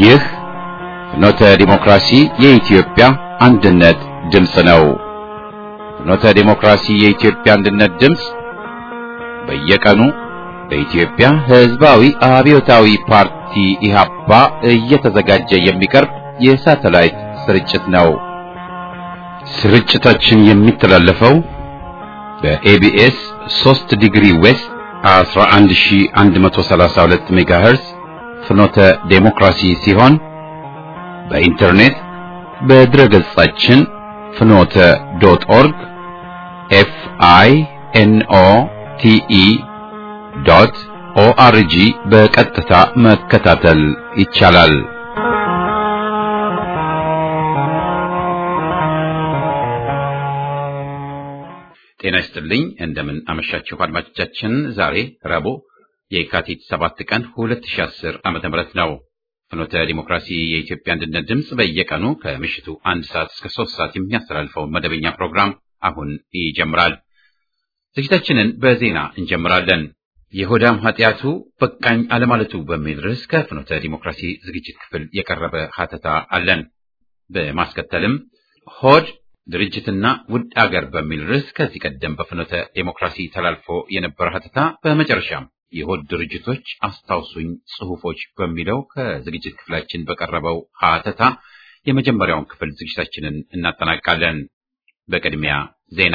ይህ ፍኖተ ዲሞክራሲ የኢትዮጵያ አንድነት ድምፅ ነው። ፍኖተ ዲሞክራሲ የኢትዮጵያ አንድነት ድምፅ በየቀኑ በኢትዮጵያ ሕዝባዊ አብዮታዊ ፓርቲ ኢህአፓ እየተዘጋጀ የሚቀርብ የሳተላይት ስርጭት ነው። ስርጭታችን የሚተላለፈው በኤቢኤስ 3 ዲግሪ ዌስት 11132 ሜጋሄርዝ ፍኖተ ዴሞክራሲ ሲሆን በኢንተርኔት በድረ ገጻችን ፍኖተ ዶት ኦርግ ኤፍ አይ ኤን ኦ ቲ ኢ ዶት ኦአርጂ በቀጥታ መከታተል ይቻላል። ጤና ይስጥልኝ። እንደምን አመሻችሁ አድማጮቻችን። ዛሬ ረቡዕ የካቲት 7 ቀን 2010 ዓመተ ምህረት ነው። ፍኖተ ዲሞክራሲ የኢትዮጵያ አንድነት ድምፅ በየቀኑ ከምሽቱ አንድ ሰዓት እስከ ሶስት ሰዓት የሚያስተላልፈውን መደበኛ ፕሮግራም አሁን ይጀምራል። ዝግጅታችንን በዜና እንጀምራለን። የሆዳም ኃጢአቱ በቃኝ አለማለቱ በሚል ርዕስ ከፍኖተ ዲሞክራሲ ዝግጅት ክፍል የቀረበ ሀተታ አለን። በማስከተልም ሆድ ድርጅትና ውድ አገር በሚል ርዕስ ከዚህ ቀደም በፍኖተ ዴሞክራሲ ተላልፎ የነበረ ሀተታ፣ በመጨረሻም የሆድ ድርጅቶች አስታውሱኝ ጽሑፎች በሚለው ከዝግጅት ክፍላችን በቀረበው ሀተታ የመጀመሪያውን ክፍል ዝግጅታችንን እናጠናቃለን። በቅድሚያ ዜና።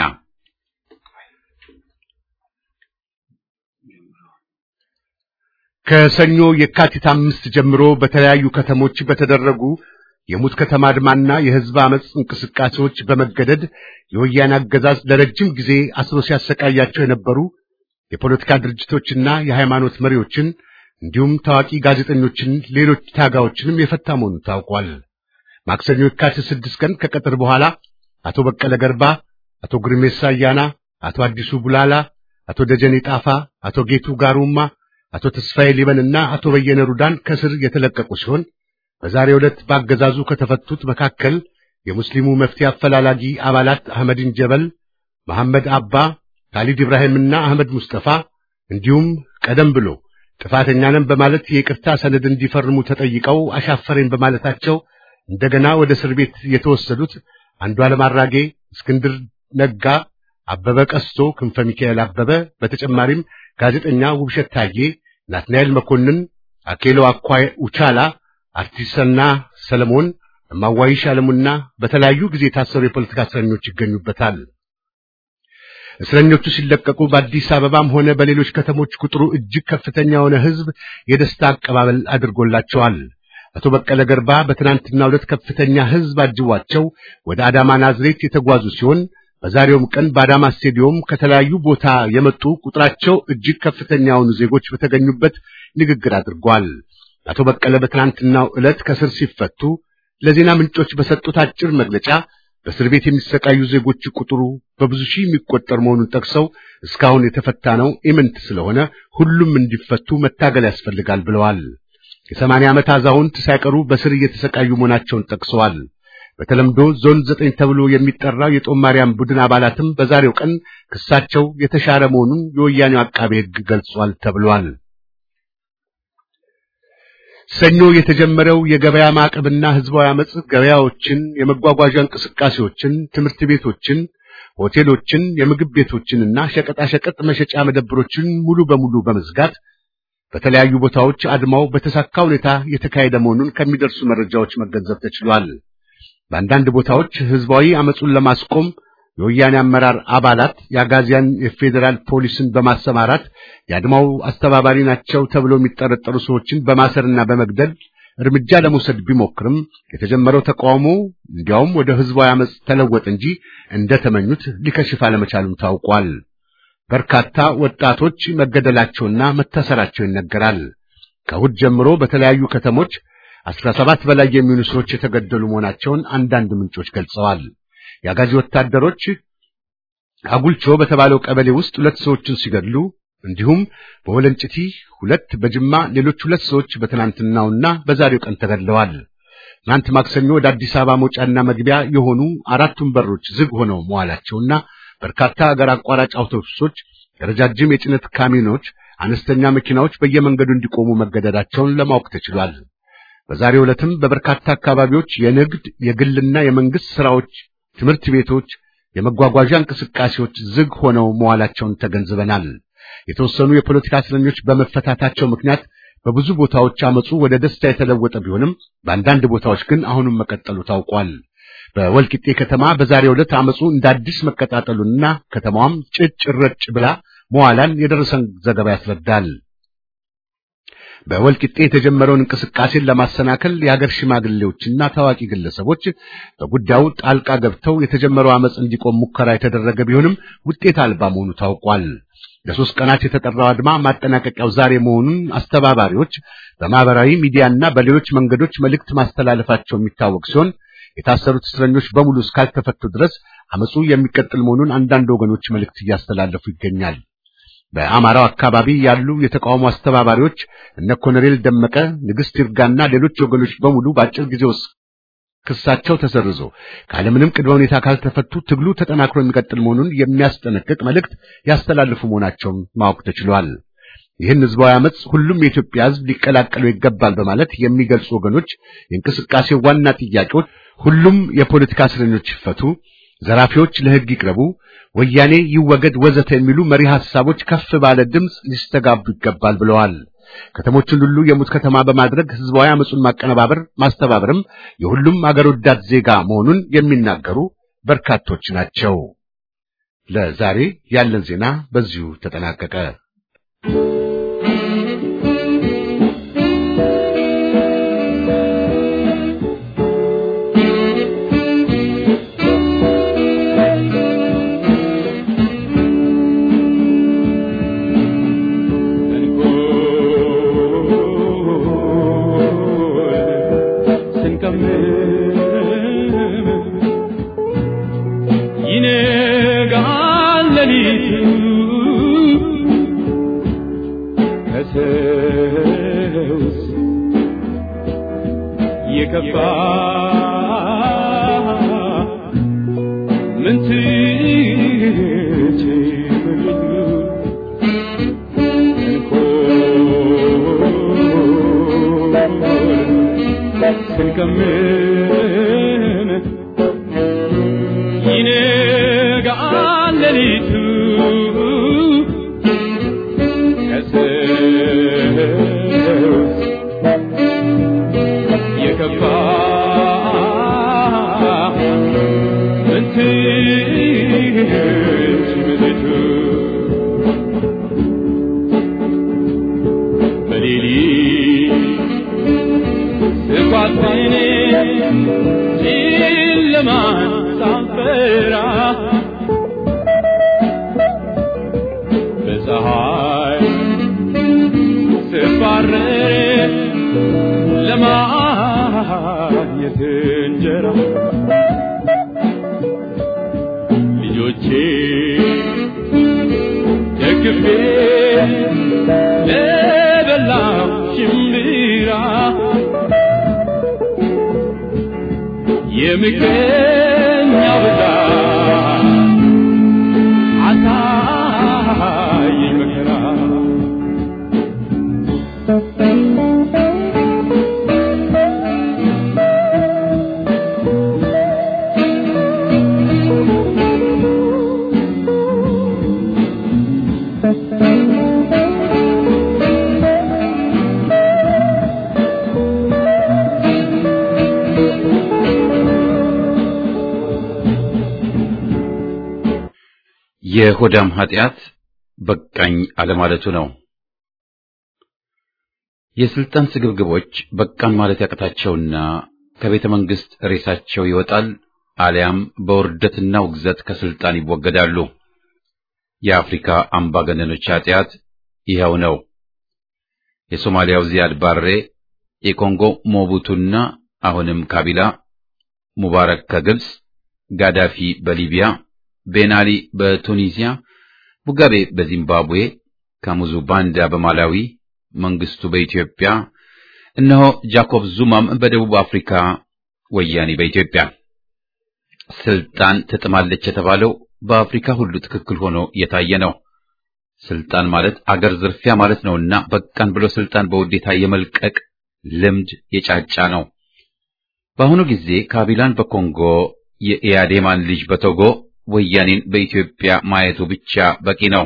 ከሰኞ የካቲት አምስት ጀምሮ በተለያዩ ከተሞች በተደረጉ የሙት ከተማ አድማና የሕዝብ አመፅ እንቅስቃሴዎች በመገደድ የወያኔ አገዛዝ ለረጅም ጊዜ አስሮ ሲያሰቃያቸው የነበሩ የፖለቲካ ድርጅቶችና የሃይማኖት መሪዎችን እንዲሁም ታዋቂ ጋዜጠኞችን፣ ሌሎች ታጋዮችንም የፈታ መሆኑ ታውቋል። ማክሰኞ የካቲት ስድስት ቀን ከቀጥር በኋላ አቶ በቀለ ገርባ፣ አቶ ጉርሜሳ አያና፣ አቶ አዲሱ ቡላላ፣ አቶ ደጀኔ ጣፋ፣ አቶ ጌቱ ጋሩማ፣ አቶ ተስፋዬ ሊበንና አቶ በየነ ሩዳን ከስር የተለቀቁ ሲሆን በዛሬው ዕለት በአገዛዙ ከተፈቱት መካከል የሙስሊሙ መፍትሄ አፈላላጊ አባላት አህመድን ጀበል፣ መሐመድ አባ፣ ካሊድ ኢብራሂምና አህመድ ሙስጠፋ እንዲሁም ቀደም ብሎ ጥፋተኛ ነን በማለት የይቅርታ ሰነድ እንዲፈርሙ ተጠይቀው አሻፈረኝ በማለታቸው እንደገና ወደ እስር ቤት የተወሰዱት አንዱዓለም አራጌ፣ እስክንድር ነጋ፣ አበበ ቀስቶ፣ ክንፈ ሚካኤል አበበ፣ በተጨማሪም ጋዜጠኛ ውብሸት ታዬ፣ ናትናኤል መኮንን፣ አኬሎ አኳይ ኡቻላ አርቲስትና ሰለሞን እማዋይሽ አለሙና በተለያዩ ጊዜ የታሰሩ የፖለቲካ እስረኞች ይገኙበታል። እስረኞቹ ሲለቀቁ በአዲስ አበባም ሆነ በሌሎች ከተሞች ቁጥሩ እጅግ ከፍተኛ የሆነ ሕዝብ የደስታ አቀባበል አድርጎላቸዋል። አቶ በቀለ ገርባ በትናንትናው ዕለት ከፍተኛ ሕዝብ አጅቧቸው ወደ አዳማ ናዝሬት የተጓዙ ሲሆን በዛሬውም ቀን በአዳማ ስቴዲዮም ከተለያዩ ቦታ የመጡ ቁጥራቸው እጅግ ከፍተኛ የሆኑ ዜጎች በተገኙበት ንግግር አድርጓል። አቶ በቀለ በትናንትናው ዕለት ከስር ሲፈቱ ለዜና ምንጮች በሰጡት አጭር መግለጫ በእስር ቤት የሚሰቃዩ ዜጎች ቁጥሩ በብዙ ሺህ የሚቆጠር መሆኑን ጠቅሰው እስካሁን የተፈታ ነው ኢምንት ስለሆነ ሁሉም እንዲፈቱ መታገል ያስፈልጋል ብለዋል። የሰማንያ ዓመት አዛውንት ሳይቀሩ በስር እየተሰቃዩ መሆናቸውን ጠቅሰዋል። በተለምዶ ዞን ዘጠኝ ተብሎ የሚጠራው የጦማርያም ቡድን አባላትም በዛሬው ቀን ክሳቸው የተሻረ መሆኑን የወያኔው አቃቤ ሕግ ገልጿል ተብሏል። ሰኞ የተጀመረው የገበያ ማዕቀብና ህዝባዊ አመጽ ገበያዎችን፣ የመጓጓዣ እንቅስቃሴዎችን፣ ትምህርት ቤቶችን፣ ሆቴሎችን፣ የምግብ ቤቶችንና ሸቀጣሸቀጥ መሸጫ መደብሮችን ሙሉ በሙሉ በመዝጋት በተለያዩ ቦታዎች አድማው በተሳካ ሁኔታ የተካሄደ መሆኑን ከሚደርሱ መረጃዎች መገንዘብ ተችሏል። በአንዳንድ ቦታዎች ህዝባዊ አመጹን ለማስቆም የወያኔ አመራር አባላት የአጋዚያን የፌዴራል ፖሊስን በማሰማራት የአድማው አስተባባሪ ናቸው ተብሎ የሚጠረጠሩ ሰዎችን በማሰርና በመግደል እርምጃ ለመውሰድ ቢሞክርም የተጀመረው ተቃውሞ እንዲያውም ወደ ህዝባዊ አመጽ ተለወጠ እንጂ እንደተመኙት ሊከሽፍ አለመቻሉም ታውቋል። በርካታ ወጣቶች መገደላቸውና መታሰራቸው ይነገራል። ከእሑድ ጀምሮ በተለያዩ ከተሞች አስራ ሰባት በላይ የሚሆኑ ሰዎች የተገደሉ መሆናቸውን አንዳንድ ምንጮች ገልጸዋል። የአጋዚ ወታደሮች አጉልቾ በተባለው ቀበሌ ውስጥ ሁለት ሰዎችን ሲገድሉ እንዲሁም በወለንጭቲ ሁለት፣ በጅማ ሌሎች ሁለት ሰዎች በትናንትናውና በዛሬው ቀን ተገድለዋል። ትናንት ማክሰኞ ወደ አዲስ አበባ መውጫና መግቢያ የሆኑ አራቱም በሮች ዝግ ሆነው መዋላቸውና በርካታ አገር አቋራጭ አውቶቡሶች፣ ረጃጅም የጭነት ካሚኖች፣ አነስተኛ መኪናዎች በየመንገዱ እንዲቆሙ መገደዳቸውን ለማወቅ ተችሏል። በዛሬው ዕለትም በበርካታ አካባቢዎች የንግድ የግልና የመንግስት ስራዎች፣ ትምህርት ቤቶች፣ የመጓጓዣ እንቅስቃሴዎች ዝግ ሆነው መዋላቸውን ተገንዝበናል። የተወሰኑ የፖለቲካ እስረኞች በመፈታታቸው ምክንያት በብዙ ቦታዎች አመፁ ወደ ደስታ የተለወጠ ቢሆንም በአንዳንድ ቦታዎች ግን አሁንም መቀጠሉ ታውቋል። በወልቂጤ ከተማ በዛሬው ዕለት አመፁ እንደ አዲስ መቀጣጠሉንና ከተማዋም ጭጭ ረጭ ብላ መዋላን የደረሰን ዘገባ ያስረዳል። በወልቂጤ የተጀመረውን እንቅስቃሴን ለማሰናከል የሀገር ሽማግሌዎችና ታዋቂ ግለሰቦች በጉዳዩ ጣልቃ ገብተው የተጀመረው አመፅ እንዲቆም ሙከራ የተደረገ ቢሆንም ውጤት አልባ መሆኑ ታውቋል። ለሶስት ቀናት የተጠራው አድማ ማጠናቀቂያው ዛሬ መሆኑን አስተባባሪዎች በማህበራዊ ሚዲያና በሌሎች መንገዶች መልእክት ማስተላለፋቸው የሚታወቅ ሲሆን የታሰሩት እስረኞች በሙሉ እስካልተፈቱ ድረስ አመፁ የሚቀጥል መሆኑን አንዳንድ ወገኖች መልእክት እያስተላለፉ ይገኛል። በአማራው አካባቢ ያሉ የተቃውሞ አስተባባሪዎች እነ ኮሎኔል ደመቀ፣ ንግሥት ይርጋና ሌሎች ወገኖች በሙሉ በአጭር ጊዜ ውስጥ ክሳቸው ተሰርዞ ካለምንም ቅድመ ሁኔታ ካልተፈቱ ትግሉ ተጠናክሮ የሚቀጥል መሆኑን የሚያስጠነቅቅ መልእክት ያስተላልፉ መሆናቸውን ማወቅ ተችሏል። ይህን ህዝባዊ አመፅ ሁሉም የኢትዮጵያ ህዝብ ሊቀላቀለው ይገባል በማለት የሚገልጹ ወገኖች የእንቅስቃሴው ዋና ጥያቄዎች ሁሉም የፖለቲካ እስረኞች ይፈቱ፣ ዘራፊዎች ለህግ ይቅረቡ፣ ወያኔ ይወገድ፣ ወዘተ የሚሉ መሪ ሐሳቦች ከፍ ባለ ድምፅ ሊስተጋቡ ይገባል ብለዋል። ከተሞችን ሁሉ የሙት ከተማ በማድረግ ህዝባዊ አመፁን ማቀነባበር ማስተባበርም የሁሉም አገር ወዳድ ዜጋ መሆኑን የሚናገሩ በርካቶች ናቸው። ለዛሬ ያለን ዜና በዚሁ ተጠናቀቀ። የሚገኛው ብዛት አሳየኝ መከራ የሆዳም ኃጢአት በቃኝ አለማለቱ ነው። የስልጣን ስግብግቦች በቃን ማለት ያቅታቸውና ከቤተ መንግስት ሬሳቸው ይወጣል፣ አሊያም በውርደትና ውግዘት ከስልጣን ይወገዳሉ። የአፍሪካ አምባገነኖች ኃጢአት ይኸው ነው። የሶማሊያው ዚያድ ባሬ፣ የኮንጎ ሞቡቱና አሁንም ካቢላ፣ ሙባረክ ከግብፅ፣ ጋዳፊ በሊቢያ ቤናሊ በቱኒዚያ፣ ሙጋቤ በዚምባብዌ፣ ካሙዙ ባንዳ በማላዊ፣ መንግስቱ በኢትዮጵያ፣ እነሆ ጃኮብ ዙማም በደቡብ አፍሪካ፣ ወያኔ በኢትዮጵያ። ስልጣን ትጥማለች የተባለው በአፍሪካ ሁሉ ትክክል ሆኖ የታየ ነው። ስልጣን ማለት አገር ዝርፊያ ማለት ነውና በቃን ብሎ ስልጣን በውዴታ የመልቀቅ ልምድ የጫጫ ነው። በአሁኑ ጊዜ ካቢላን በኮንጎ የኢያዴማን ልጅ በቶጎ ወያኔን በኢትዮጵያ ማየቱ ብቻ በቂ ነው።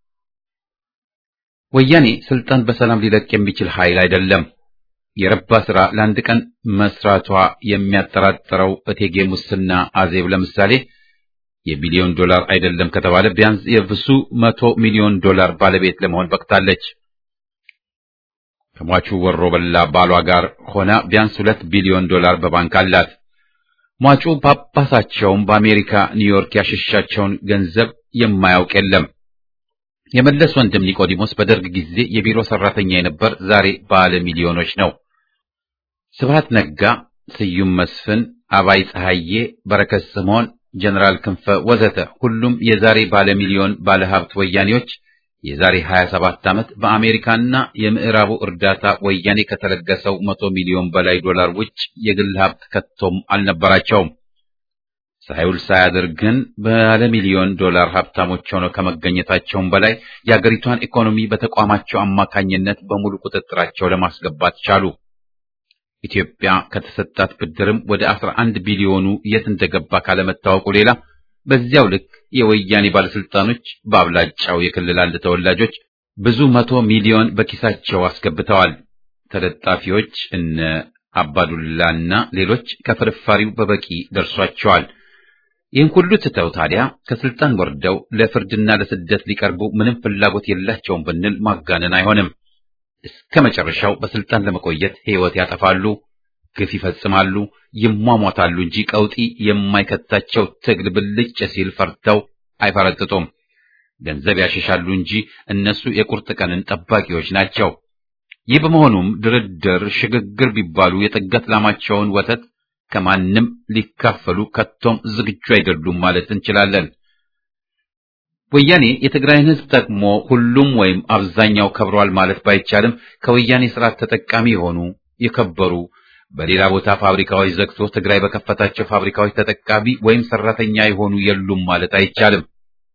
ወያኔ ስልጣን በሰላም ሊለቅ የሚችል ኃይል አይደለም። የረባ ስራ ለአንድ ቀን መስራቷ የሚያጠራጥረው እቴጌ ሙስና አዜብ ለምሳሌ የቢሊዮን ዶላር አይደለም ከተባለ ቢያንስ የብዙ መቶ ሚሊዮን ዶላር ባለቤት ለመሆን በቅታለች። ከሟቹ ወሮ በላ ባሏ ጋር ሆና ቢያንስ ሁለት ቢሊዮን ዶላር በባንክ አላት። ሟቹ ጳጳሳቸውም በአሜሪካ ኒውዮርክ ያሸሻቸውን ገንዘብ የማያውቅ የለም። የመለስ ወንድም ኒቆዲሞስ በደርግ ጊዜ የቢሮ ሰራተኛ የነበር ዛሬ ባለ ሚሊዮኖች ነው። ስብሃት ነጋ፣ ስዩም መስፍን፣ አባይ ፀሐዬ፣ በረከት ስምዖን፣ ጀነራል ክንፈ ወዘተ ሁሉም የዛሬ ባለ ሚሊዮን ባለ ሀብት ወያኔዎች የዛሬ 27 ዓመት በአሜሪካና የምዕራቡ እርዳታ ወያኔ ከተለገሰው መቶ ሚሊዮን በላይ ዶላር ውጭ የግል ሀብት ከቶም አልነበራቸውም። ሳይውል ሳያድር ግን ባለ ሚሊዮን ዶላር ሀብታሞች ሆነው ከመገኘታቸውም በላይ የአገሪቷን ኢኮኖሚ በተቋማቸው አማካኝነት በሙሉ ቁጥጥራቸው ለማስገባት ቻሉ። ኢትዮጵያ ከተሰጣት ብድርም ወደ 11 ቢሊዮኑ የት እንደገባ ካለመታወቁ ሌላ በዚያው ልክ የወያኔ ባለስልጣኖች በአብላጫው የክልል አንድ ተወላጆች ብዙ መቶ ሚሊዮን በኪሳቸው አስገብተዋል። ተለጣፊዎች እነ አባዱላና ሌሎች ከፍርፋሪው በበቂ ደርሷቸዋል። ይህን ሁሉ ትተው ታዲያ ከስልጣን ወርደው ለፍርድና ለስደት ሊቀርቡ ምንም ፍላጎት የላቸውም ብንል ማጋነን አይሆንም። እስከ መጨረሻው በስልጣን ለመቆየት ሕይወት ያጠፋሉ፣ ግፍ ይፈጽማሉ፣ ይሟሟታሉ እንጂ ቀውጢ የማይከታቸው ትግል ብልጭ ሲል ፈርተው አይፈረጥጡም። ገንዘብ ያሸሻሉ እንጂ እነሱ የቁርጥ ቀንን ጠባቂዎች ናቸው። ይህ በመሆኑም ድርድር፣ ሽግግር ቢባሉ የጠገት ላማቸውን ወተት ከማንም ሊካፈሉ ከቶም ዝግጁ አይደሉም ማለት እንችላለን። ወያኔ የትግራይን ሕዝብ ጠቅሞ ሁሉም ወይም አብዛኛው ከብሯል ማለት ባይቻልም ከወያኔ ስርዓት ተጠቃሚ የሆኑ የከበሩ በሌላ ቦታ ፋብሪካዎች ዘግቶ ትግራይ በከፈታቸው ፋብሪካዎች ተጠቃሚ ወይም ሰራተኛ የሆኑ የሉም ማለት አይቻልም።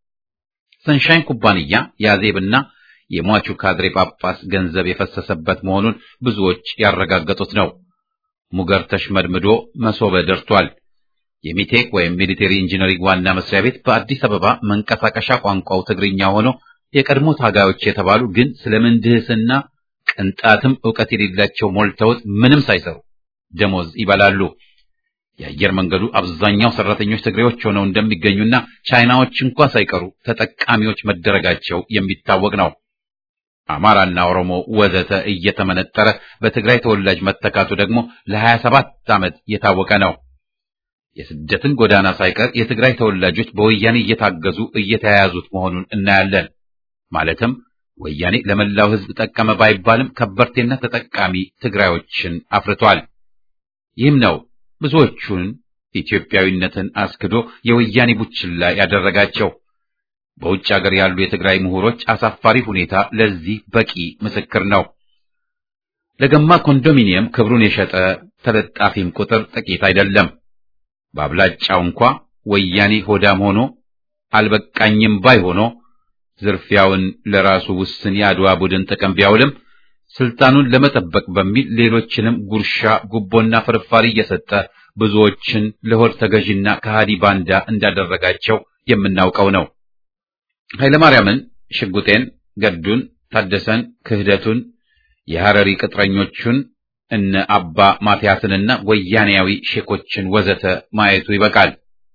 ሰንሻይን ኩባንያ የአዜብና የሟቹ ካድሬ ጳጳስ ገንዘብ የፈሰሰበት መሆኑን ብዙዎች ያረጋገጡት ነው። ሙገር ተሽመድምዶ መሶበ ደርቷል። የሚቴክ ወይም ሚሊቴሪ ኢንጂነሪንግ ዋና መስሪያ ቤት በአዲስ አበባ መንቀሳቀሻ ቋንቋው ትግርኛ ሆኖ የቀድሞ ታጋዮች የተባሉ ግን ስለ ምህንድስና ቅንጣትም ዕውቀት የሌላቸው ሞልተውት ምንም ሳይሰሩ ደሞዝ ይበላሉ። የአየር መንገዱ አብዛኛው ሰራተኞች ትግሬዎች ሆነው እንደሚገኙና ቻይናዎች እንኳ ሳይቀሩ ተጠቃሚዎች መደረጋቸው የሚታወቅ ነው። አማራና ኦሮሞ ወዘተ እየተመነጠረ በትግራይ ተወላጅ መተካቱ ደግሞ ለሀያ ሰባት ዓመት የታወቀ ነው። የስደትን ጎዳና ሳይቀር የትግራይ ተወላጆች በወያኔ እየታገዙ እየተያያዙት መሆኑን እናያለን። ማለትም ወያኔ ለመላው ሕዝብ ጠቀመ ባይባልም ከበርቴና ተጠቃሚ ትግራዮችን አፍርቷል። ይህም ነው ብዙዎቹን ኢትዮጵያዊነትን አስክዶ የወያኔ ቡችላ ያደረጋቸው። በውጭ ሀገር ያሉ የትግራይ ምሁሮች አሳፋሪ ሁኔታ ለዚህ በቂ ምስክር ነው። ለገማ ኮንዶሚኒየም ክብሩን የሸጠ ተለጣፊም ቁጥር ጥቂት አይደለም። በአብላጫው እንኳ ወያኔ ሆዳም ሆኖ አልበቃኝም ባይ ሆኖ ዝርፊያውን ለራሱ ውስን የአድዋ ቡድን ጥቅም ቢያውልም ስልጣኑን ለመጠበቅ በሚል ሌሎችንም ጉርሻ፣ ጉቦና ፍርፋሪ እየሰጠ ብዙዎችን ለሆድ ተገዥና ከሃዲ ባንዳ እንዳደረጋቸው የምናውቀው ነው። ኃይለማርያምን፣ ሽጉጤን፣ ገዱን፣ ታደሰን፣ ክህደቱን፣ የሐረሪ ቅጥረኞቹን እነ አባ ማትያስንና ወያኔያዊ ሼኮችን ወዘተ ማየቱ ይበቃል።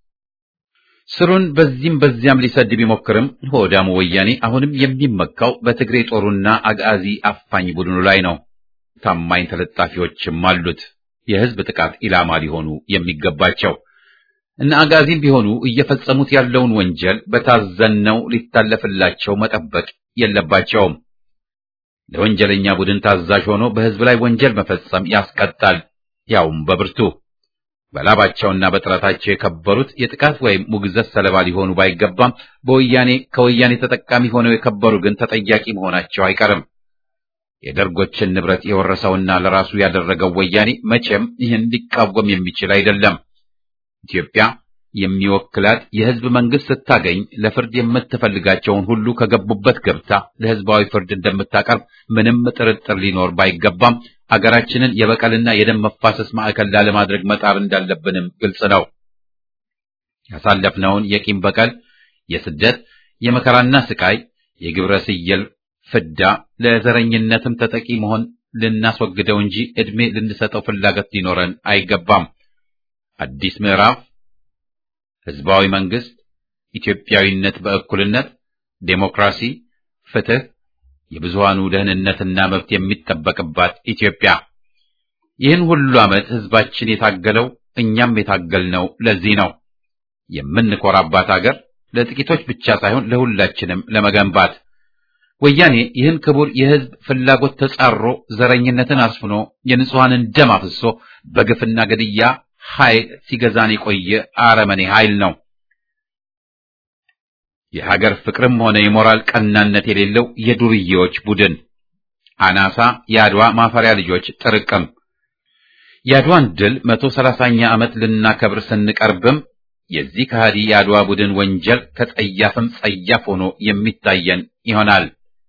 ስሩን በዚህም በዚያም ሊሰድ ቢሞክርም ሆዳሙ ወያኔ አሁንም የሚመካው በትግሬ ጦሩና አጋዚ አፋኝ ቡድኑ ላይ ነው። ታማኝ ተለጣፊዎችም አሉት፣ የህዝብ ጥቃት ኢላማ ሊሆኑ የሚገባቸው እነ አጋዚም ቢሆኑ እየፈጸሙት ያለውን ወንጀል በታዘነው ሊታለፍላቸው መጠበቅ የለባቸውም። ለወንጀለኛ ቡድን ታዛዥ ሆኖ በህዝብ ላይ ወንጀል መፈጸም ያስቀጣል፣ ያውም በብርቱ። በላባቸውና በጥረታቸው የከበሩት የጥቃት ወይም ሙግዘት ሰለባ ሊሆኑ ባይገባም በወያኔ ከወያኔ ተጠቃሚ ሆነው የከበሩ ግን ተጠያቂ መሆናቸው አይቀርም። የደርጎችን ንብረት የወረሰውና ለራሱ ያደረገው ወያኔ መቼም ይህን ሊቃወም የሚችል አይደለም። ኢትዮጵያ የሚወክላት የህዝብ መንግስት ስታገኝ ለፍርድ የምትፈልጋቸውን ሁሉ ከገቡበት ገብታ ለህዝባዊ ፍርድ እንደምታቀርብ ምንም ጥርጥር ሊኖር ባይገባም አገራችንን የበቀልና የደም መፋሰስ ማዕከል ላለማድረግ መጣር እንዳለብንም ግልጽ ነው። ያሳለፍነውን የቂም በቀል፣ የስደት፣ የመከራና ስቃይ፣ የግብረ ስየል ፍዳ ለዘረኝነትም ተጠቂ መሆን ልናስወግደው እንጂ ዕድሜ ልንሰጠው ፍላጎት ሊኖረን አይገባም። አዲስ ምዕራፍ ህዝባዊ መንግስት፣ ኢትዮጵያዊነት በእኩልነት፣ ዴሞክራሲ፣ ፍትህ፣ የብዙሃኑ ደህንነትና መብት የሚጠበቅባት ኢትዮጵያ። ይህን ሁሉ ዓመት ህዝባችን የታገለው እኛም የታገልነው ለዚህ ነው። የምንኮራባት አገር ለጥቂቶች ብቻ ሳይሆን ለሁላችንም ለመገንባት ወያኔ ይህን ክቡር የህዝብ ፍላጎት ተጻሮ ዘረኝነትን አስፍኖ የንጹሐንን ደም አፍሶ በግፍና ገድያ ኃይል ሲገዛን የቆየ አረመኔ ኃይል ነው። የሀገር ፍቅርም ሆነ የሞራል ቀናነት የሌለው የዱርዬዎች ቡድን አናሳ የአድዋ ማፈሪያ ልጆች ጥርቅም። የአድዋን ድል መቶ ሰላሳኛ ዓመት ልናከብር ስንቀርብም የዚህ ከሃዲ የአድዋ ቡድን ወንጀል ከጸያፍም ጸያፍ ሆኖ የሚታየን ይሆናል።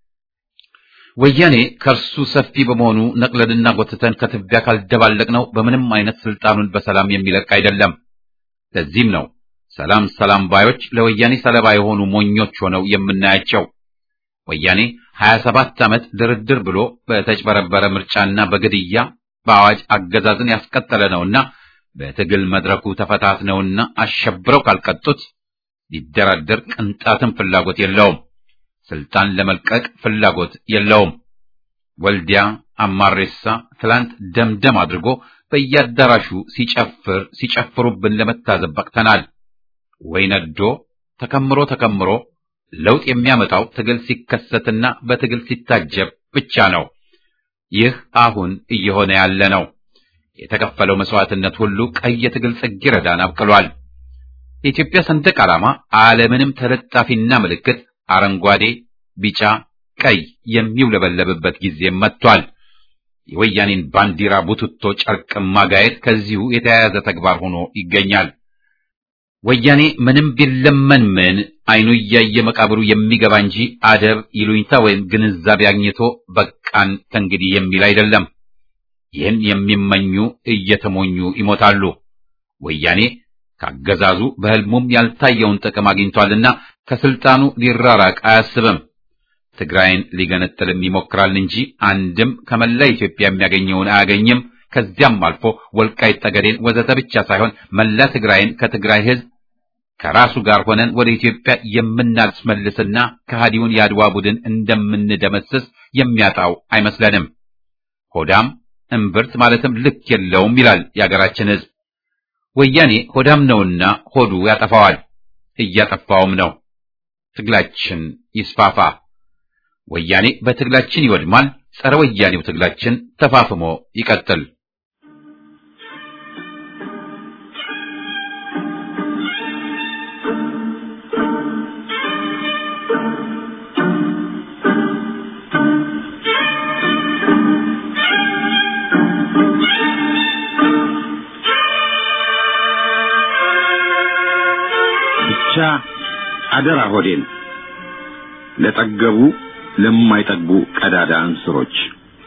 ወያኔ ከእርሱ ሰፊ በመሆኑ ነቅለንና ጎትተን ከትቢያ ካልደባለቅነው በምንም አይነት ስልጣኑን በሰላም የሚለቅ አይደለም። ለዚህም ነው ሰላም ሰላም ባዮች ለወያኔ ሰለባ የሆኑ ሞኞች ሆነው የምናያቸው። ወያኔ 27 ዓመት ድርድር ብሎ በተጭበረበረ ምርጫና በግድያ በአዋጅ አገዛዝን ያስቀጠለ ነውና በትግል መድረኩ ተፈታትነውና አሸብረው ካልቀጡት ሊደራደር ቅንጣትም ፍላጎት የለውም። ስልጣን ለመልቀቅ ፍላጎት የለውም። ወልዲያ አማሬሳ ትላንት ደምደም አድርጎ በየአዳራሹ ሲጨፍር ሲጨፍሩብን ለመታዘብ በቅተናል። ወይ ነዶ ተከምሮ ተከምሮ ለውጥ የሚያመጣው ትግል ሲከሰትና በትግል ሲታጀብ ብቻ ነው። ይህ አሁን እየሆነ ያለ ነው። የተከፈለው መስዋዕትነት ሁሉ ቀይ የትግል ጽጌረዳን አብቅሏል። የኢትዮጵያ ሰንደቅ ዓላማ ዓለምንም ተለጣፊና ምልክት አረንጓዴ፣ ቢጫ፣ ቀይ የሚውለበለብበት ጊዜ መጥቷል። የወያኔን ባንዲራ ቡትቶ ጨርቅ ማጋየት ከዚሁ የተያያዘ ተግባር ሆኖ ይገኛል። ወያኔ ምንም ቢለመን ምን አይኑ እያየ መቃብሩ የሚገባ እንጂ አደብ ይሉኝታ ወይም ግንዛቤ አግኝቶ በቃን ከእንግዲህ የሚል አይደለም። ይህን የሚመኙ እየተሞኙ ይሞታሉ። ወያኔ ካገዛዙ በሕልሙም ያልታየውን ጥቅም አግኝቷልና ከስልጣኑ ሊራራቅ አያስብም። ትግራይን ሊገነጥልም ይሞክራል እንጂ አንድም ከመላ ኢትዮጵያ የሚያገኘውን አያገኝም። ከዚያም አልፎ ወልቃይት ጠገዴን ወዘተ ብቻ ሳይሆን መላ ትግራይን ከትግራይ ሕዝብ ከራሱ ጋር ሆነን ወደ ኢትዮጵያ የምናስመልስና ከሃዲውን የአድዋ ቡድን እንደምንደመስስ የሚያጣው አይመስለንም። ሆዳም እምብርት ማለትም ልክ የለውም ይላል የአገራችን ሕዝብ። ወያኔ ሆዳም ነውና ሆዱ ያጠፋዋል፣ እያጠፋውም ነው። ትግላችን ይስፋፋ። ወያኔ በትግላችን ይወድማል። ጸረ ወያኔው ትግላችን ተፋፍሞ ይቀጥል። ብቻ አደራ ሆዴን ለጠገቡ ለማይጠግቡ ቀዳዳ እንስሮች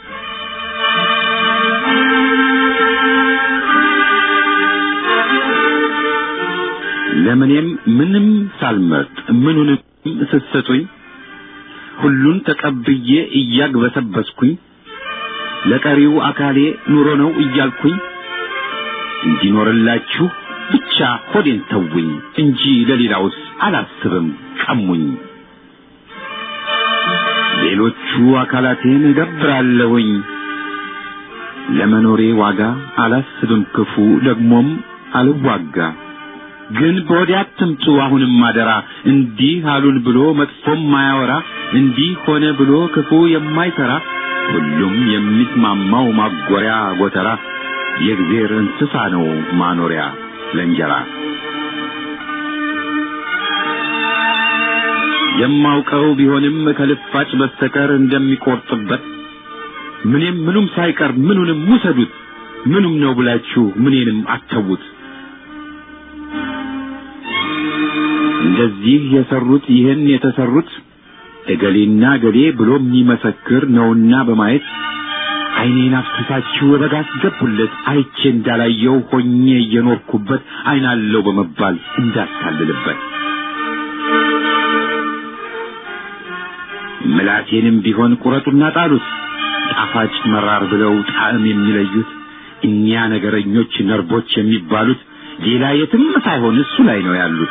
ለምኔም ምንም ሳልመርጥ ምኑንም ስትሰጡኝ ሁሉን ተቀብዬ እያግበሰበስኩኝ ለቀሪው አካሌ ኑሮ ነው እያልኩኝ እንዲኖርላችሁ ብቻ ሆዴን ተውኝ እንጂ ለሌላውስ አላስብም ቀሙኝ። ሌሎቹ አካላቴን እገብራለሁኝ ለመኖሬ ዋጋ አላስብም ክፉ ደግሞም አልዋጋ። ግን በወዲያ አትምጡ አሁንም አደራ እንዲህ አሉን ብሎ መጥፎም ማያወራ እንዲህ ሆነ ብሎ ክፉ የማይሰራ ሁሉም የሚስማማው ማጎሪያ ጎተራ የእግዜር እንስሳ ነው ማኖሪያ ለእንጀራ የማውቀው ቢሆንም ከልፋጭ በስተቀር እንደሚቆርጥበት ምንም ምኑም ሳይቀር ምኑንም ውሰዱት ምኑም ነው ብላችሁ ምኔንም አተዉት እንደዚህ የሰሩት ይህን የተሰሩት እገሌና እገሌ ብሎ የሚመሰክር ነውና በማየት ዓይኔን አፍስሳችሁ በጋ አስገቡለት አይቼ እንዳላየው ሆኜ እየኖርኩበት ዓይናለው በመባል እንዳታልልበት ምላሴንም ቢሆን ቁረጡና ጣሉት ጣፋጭ መራር ብለው ጣዕም የሚለዩት እኛ ነገረኞች ነርቦች የሚባሉት ሌላ የትም ሳይሆን እሱ ላይ ነው ያሉት።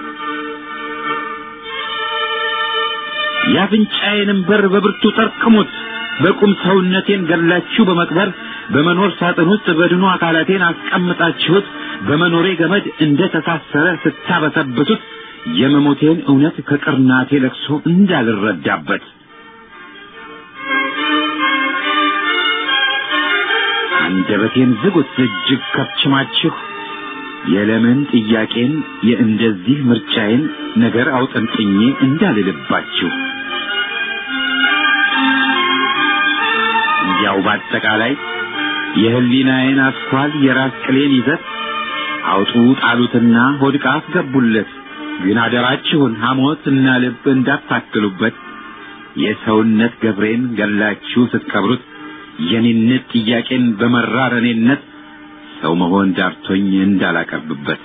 የአፍንጫዬንም በር በብርቱ ጠርቅሙት። በቁም ሰውነቴን ገላችሁ በመቅበር በመኖር ሳጥን ውስጥ በድኑ አካላቴን አስቀምጣችሁት በመኖሬ ገመድ እንደ ተሳሰረ ስታበሰብሱት የመሞቴን እውነት ከቅርናቴ ለቅሶ እንዳልረዳበት አንደበቴን ዝጉት እጅግ ከብችማችሁ የለምን ጥያቄን የእንደዚህ ምርጫዬን ነገር አውጠንጥኜ እንዳልልባችሁ እንዲያው በአጠቃላይ የህሊናዬን አስኳል የራስ ቅሌን ይዘት አውጡ ጣሉትና ሆድቃ አስገቡለት። ግን አደራችሁን ሐሞት እና ልብ እንዳታክሉበት። የሰውነት ገብሬን ገላችሁ ስትቀብሩት የኔነት ጥያቄን በመራር እኔነት ሰው መሆን ዳርቶኝ እንዳላቀርብበት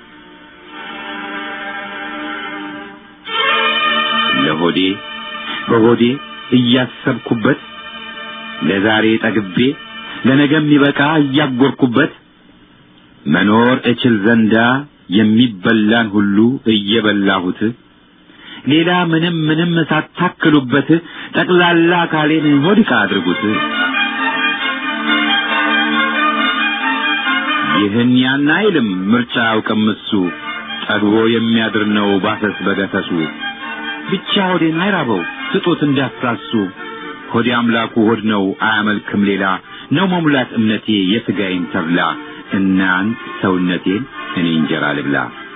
ለሆዴ በሆዴ እያሰብኩበት ለዛሬ ጠግቤ ለነገ የሚበቃ እያጎርኩበት መኖር እችል ዘንዳ የሚበላን ሁሉ እየበላሁት ሌላ ምንም ምንም ሳታክሉበት ጠቅላላ አካሌን ሆድቃ አድርጉት። ይህን ያን አይልም ምርጫ አያውቅም እሱ ጠግቦ የሚያድር ነው ባሰስ በገሰሱ ብቻ ሆዴን አይራበው ስጡት እንዳትሳሱ ሆዴ አምላኩ ሆድ ነው አያመልክም ሌላ ነው መሙላት እምነቴ የሥጋዬን ተብላ እናንት ሰውነቴን እኔ እንጀራ ልብላ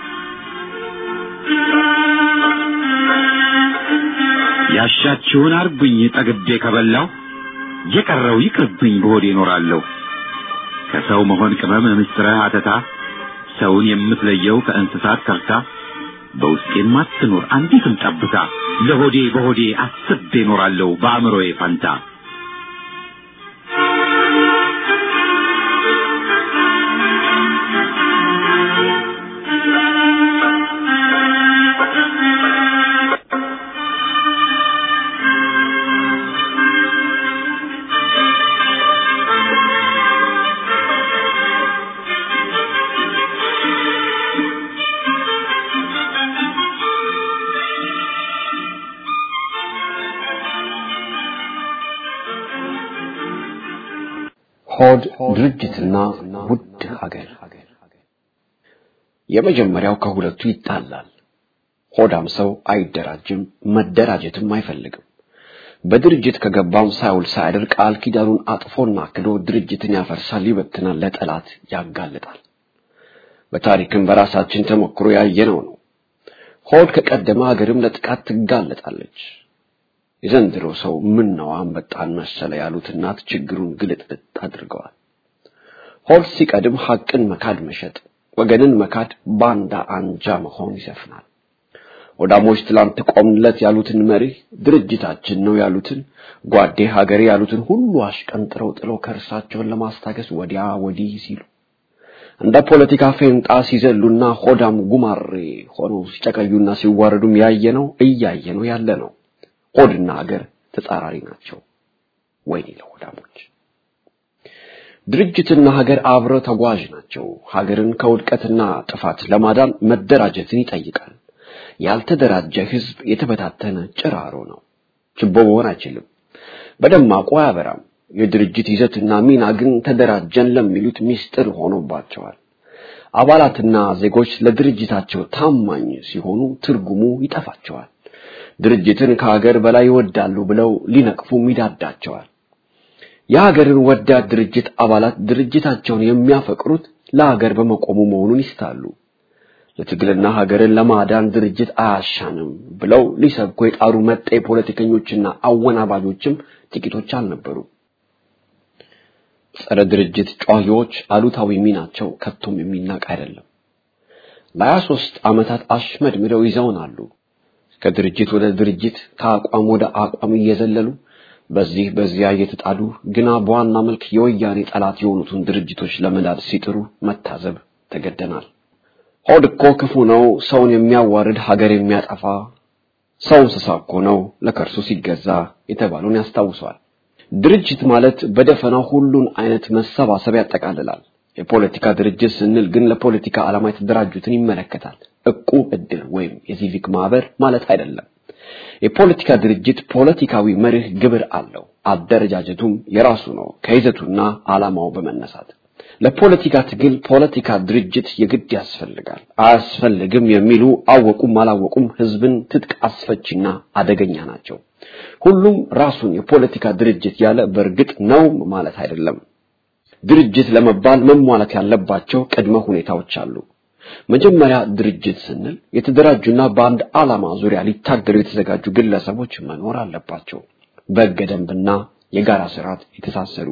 ያሻችሁን አርጉኝ ጠግቤ ከበላው የቀረው ይቅርብኝ በሆዴ እኖራለሁ ከሰው መሆን ቅመም ምስጥረ አተታ ሰውን የምትለየው ከእንስሳት ከርታ በውስጤም አትኖር አንዲትም ጠብታ ለሆዴ በሆዴ አስቤ እኖራለሁ በአእምሮዬ ፋንታ ሆድ ድርጅትና ውድ ሀገር የመጀመሪያው ከሁለቱ ይጣላል። ሆዳም ሰው አይደራጅም፣ መደራጀትም አይፈልግም። በድርጅት ከገባም ሳይውል ሳያድር ቃል ኪዳኑን አጥፎና ክዶ ድርጅትን ያፈርሳል፣ ይበትናል፣ ለጠላት ያጋልጣል። በታሪክም በራሳችን ተሞክሮ ያየነው ነው። ሆድ ከቀደመ ሀገርም ለጥቃት ትጋለጣለች። የዘንድሮ ሰው ምን ነው አንበጣን መሰለ ያሉት እናት ችግሩን ግልጥልጥ አድርገዋል። ሆድ ሲቀድም ሐቅን መካድ መሸጥ፣ ወገንን መካድ፣ ባንዳ አንጃ መሆን ይሰፍናል። ወዳሞች ትላንት ቆምለት ያሉትን መሪ ድርጅታችን ነው ያሉትን ጓዴ ሀገሬ ያሉትን ሁሉ አሽቀንጥረው ጥለው ከእርሳቸውን ለማስታገስ ወዲያ ወዲህ ሲሉ እንደ ፖለቲካ ፌንጣ ሲዘሉና ሆዳም ጉማሬ ሆነው ሲጨቀዩና ሲዋረዱም ያየነው እያየነው ያለ ነው። ሆድና ሀገር ተጻራሪ ናቸው። ወይኔ ለሆዳሞች! ድርጅትና ሀገር አብረው ተጓዥ ናቸው። ሀገርን ከውድቀትና ጥፋት ለማዳን መደራጀትን ይጠይቃል። ያልተደራጀ ህዝብ የተበታተነ ጭራሮ ነው። ችቦ መሆን አይችልም። በደማቁ አያበራም። የድርጅት ይዘትና ሚና ግን ተደራጀን ለሚሉት ምስጢር ሆኖባቸዋል። አባላትና ዜጎች ለድርጅታቸው ታማኝ ሲሆኑ ትርጉሙ ይጠፋቸዋል። ድርጅትን ከሀገር በላይ ይወዳሉ ብለው ሊነቅፉም ይዳዳቸዋል። የሀገርን ወዳድ ድርጅት አባላት ድርጅታቸውን የሚያፈቅሩት ለሀገር በመቆሙ መሆኑን ይስታሉ። ለትግልና ሀገርን ለማዳን ድርጅት አያሻንም ብለው ሊሰብኩ የጣሩ መጤ ፖለቲከኞችና አወናባጆችም ጥቂቶች አልነበሩ። ጸረ ድርጅት ጨዋሂዎች አሉታዊ ሚናቸው ከቶም የሚናቅ አይደለም። ለሀያ ሦስት ዓመታት አሽመድምደው ይዘውናሉ። ከድርጅት ወደ ድርጅት ከአቋም ወደ አቋም እየዘለሉ በዚህ በዚያ እየተጣዱ ግና በዋና መልክ የወያኔ ጠላት የሆኑትን ድርጅቶች ለመዳድ ሲጥሩ መታዘብ ተገደናል። ሆድ እኮ ክፉ ነው፣ ሰውን የሚያዋርድ ሀገር የሚያጠፋ ሰው እንስሳ እኮ ነው ለከርሱ ሲገዛ የተባሉን ያስታውሰዋል። ድርጅት ማለት በደፈናው ሁሉን አይነት መሰባሰብ ያጠቃልላል። የፖለቲካ ድርጅት ስንል ግን ለፖለቲካ ዓላማ የተደራጁትን ይመለከታል። እቁብ፣ እድር ወይም የሲቪክ ማህበር ማለት አይደለም። የፖለቲካ ድርጅት ፖለቲካዊ መርህ ግብር አለው። አደረጃጀቱም የራሱ ነው ከይዘቱና ዓላማው በመነሳት ለፖለቲካ ትግል ፖለቲካ ድርጅት የግድ ያስፈልጋል። አያስፈልግም የሚሉ አወቁም አላወቁም ህዝብን ትጥቅ አስፈቺና አደገኛ ናቸው። ሁሉም ራሱን የፖለቲካ ድርጅት ያለ በእርግጥ ነው ማለት አይደለም። ድርጅት ለመባል መሟላት ያለባቸው ቅድመ ሁኔታዎች አሉ። መጀመሪያ ድርጅት ስንል የተደራጁና በአንድ ዓላማ ዙሪያ ሊታገሉ የተዘጋጁ ግለሰቦች መኖር አለባቸው። በሕገ ደንብና የጋራ ስርዓት የተሳሰሩ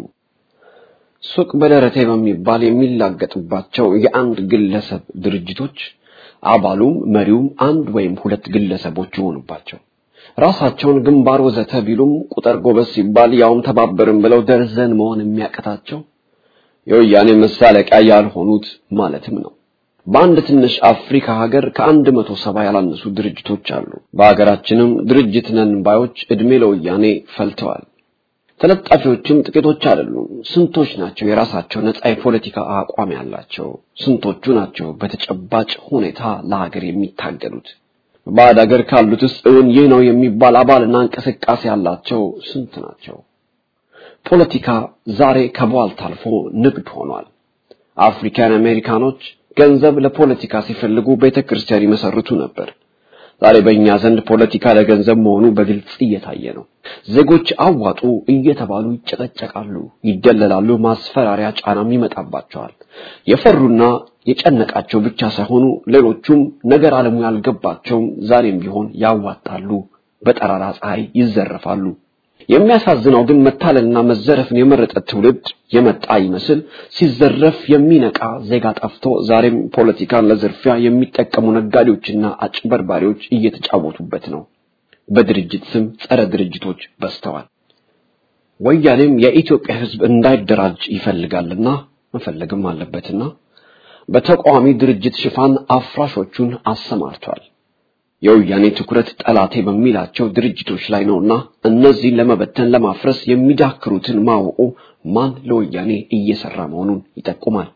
ሱቅ በደረቴ በሚባል የሚላገጥባቸው የአንድ ግለሰብ ድርጅቶች አባሉም መሪውም አንድ ወይም ሁለት ግለሰቦች ይሆኑባቸው ራሳቸውን ግንባር ወዘተ ቢሉም ቁጥር ጎበዝ ሲባል ያውም ተባበርን ብለው ደርዘን መሆን የሚያቀታቸው የወያኔ መሳለቂያ ያልሆኑት ማለትም ነው። በአንድ ትንሽ አፍሪካ ሀገር ከአንድ መቶ ሰባ ያላነሱ ድርጅቶች አሉ። በሀገራችንም ድርጅት ነን ባዮች እድሜ ለወያኔ ፈልተዋል። ተለጣፊዎችም ጥቂቶች አይደሉም። ስንቶች ናቸው የራሳቸው ነጻ የፖለቲካ አቋም ያላቸው? ስንቶቹ ናቸው በተጨባጭ ሁኔታ ለሀገር የሚታገሉት? በባዕድ ሀገር ካሉትስ እውን ይህ ነው የሚባል አባልና እንቅስቃሴ ያላቸው ስንት ናቸው? ፖለቲካ ዛሬ ከቧልት አልፎ ንግድ ሆኗል። አፍሪካን አሜሪካኖች ገንዘብ ለፖለቲካ ሲፈልጉ ቤተክርስቲያን ይመሰርቱ ነበር። ዛሬ በእኛ ዘንድ ፖለቲካ ለገንዘብ መሆኑ በግልጽ እየታየ ነው። ዜጎች አዋጡ እየተባሉ ይጨቀጨቃሉ፣ ይደለላሉ፣ ማስፈራሪያ ጫናም ይመጣባቸዋል። የፈሩና የጨነቃቸው ብቻ ሳይሆኑ ሌሎቹም ነገር ዓለሙ ያልገባቸውም ዛሬም ቢሆን ያዋጣሉ፣ በጠራራ ፀሐይ ይዘረፋሉ። የሚያሳዝነው ግን መታለልና መዘረፍን የመረጠ ትውልድ የመጣ ይመስል ሲዘረፍ የሚነቃ ዜጋ ጠፍቶ ዛሬም ፖለቲካን ለዝርፊያ የሚጠቀሙ ነጋዴዎችና አጭበርባሪዎች እየተጫወቱበት ነው። በድርጅት ስም ጸረ ድርጅቶች በዝተዋል። ወያኔም የኢትዮጵያ ሕዝብ እንዳይደራጅ ይፈልጋልና መፈለግም አለበትና በተቃዋሚ ድርጅት ሽፋን አፍራሾቹን አሰማርቷል። የወያኔ ትኩረት ጠላቴ በሚላቸው ድርጅቶች ላይ ነውና እነዚህን ለመበተን ለማፍረስ የሚዳክሩትን ማወቁ ማን ለወያኔ እየሰራ መሆኑን ይጠቁማል።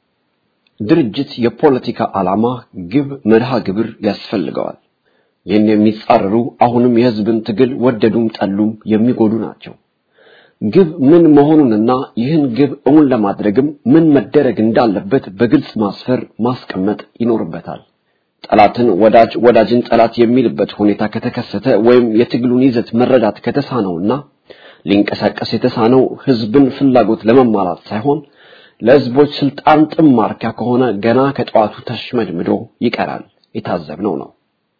ድርጅት የፖለቲካ ዓላማ፣ ግብ፣ መርሃ ግብር ያስፈልገዋል። ይህን የሚጻረሩ አሁንም የህዝብን ትግል ወደዱም ጠሉም የሚጎዱ ናቸው። ግብ ምን መሆኑንና ይህን ግብ እውን ለማድረግም ምን መደረግ እንዳለበት በግልጽ ማስፈር ማስቀመጥ ይኖርበታል። ጠላትን ወዳጅ ወዳጅን ጠላት የሚልበት ሁኔታ ከተከሰተ ወይም የትግሉን ይዘት መረዳት ከተሳነውና ሊንቀሳቀስ የተሳነው ህዝብን ፍላጎት ለመሟላት ሳይሆን ለህዝቦች ስልጣን ጥም ማርኪያ ከሆነ ገና ከጠዋቱ ተሽመድምዶ ይቀራል። የታዘብነው ነው።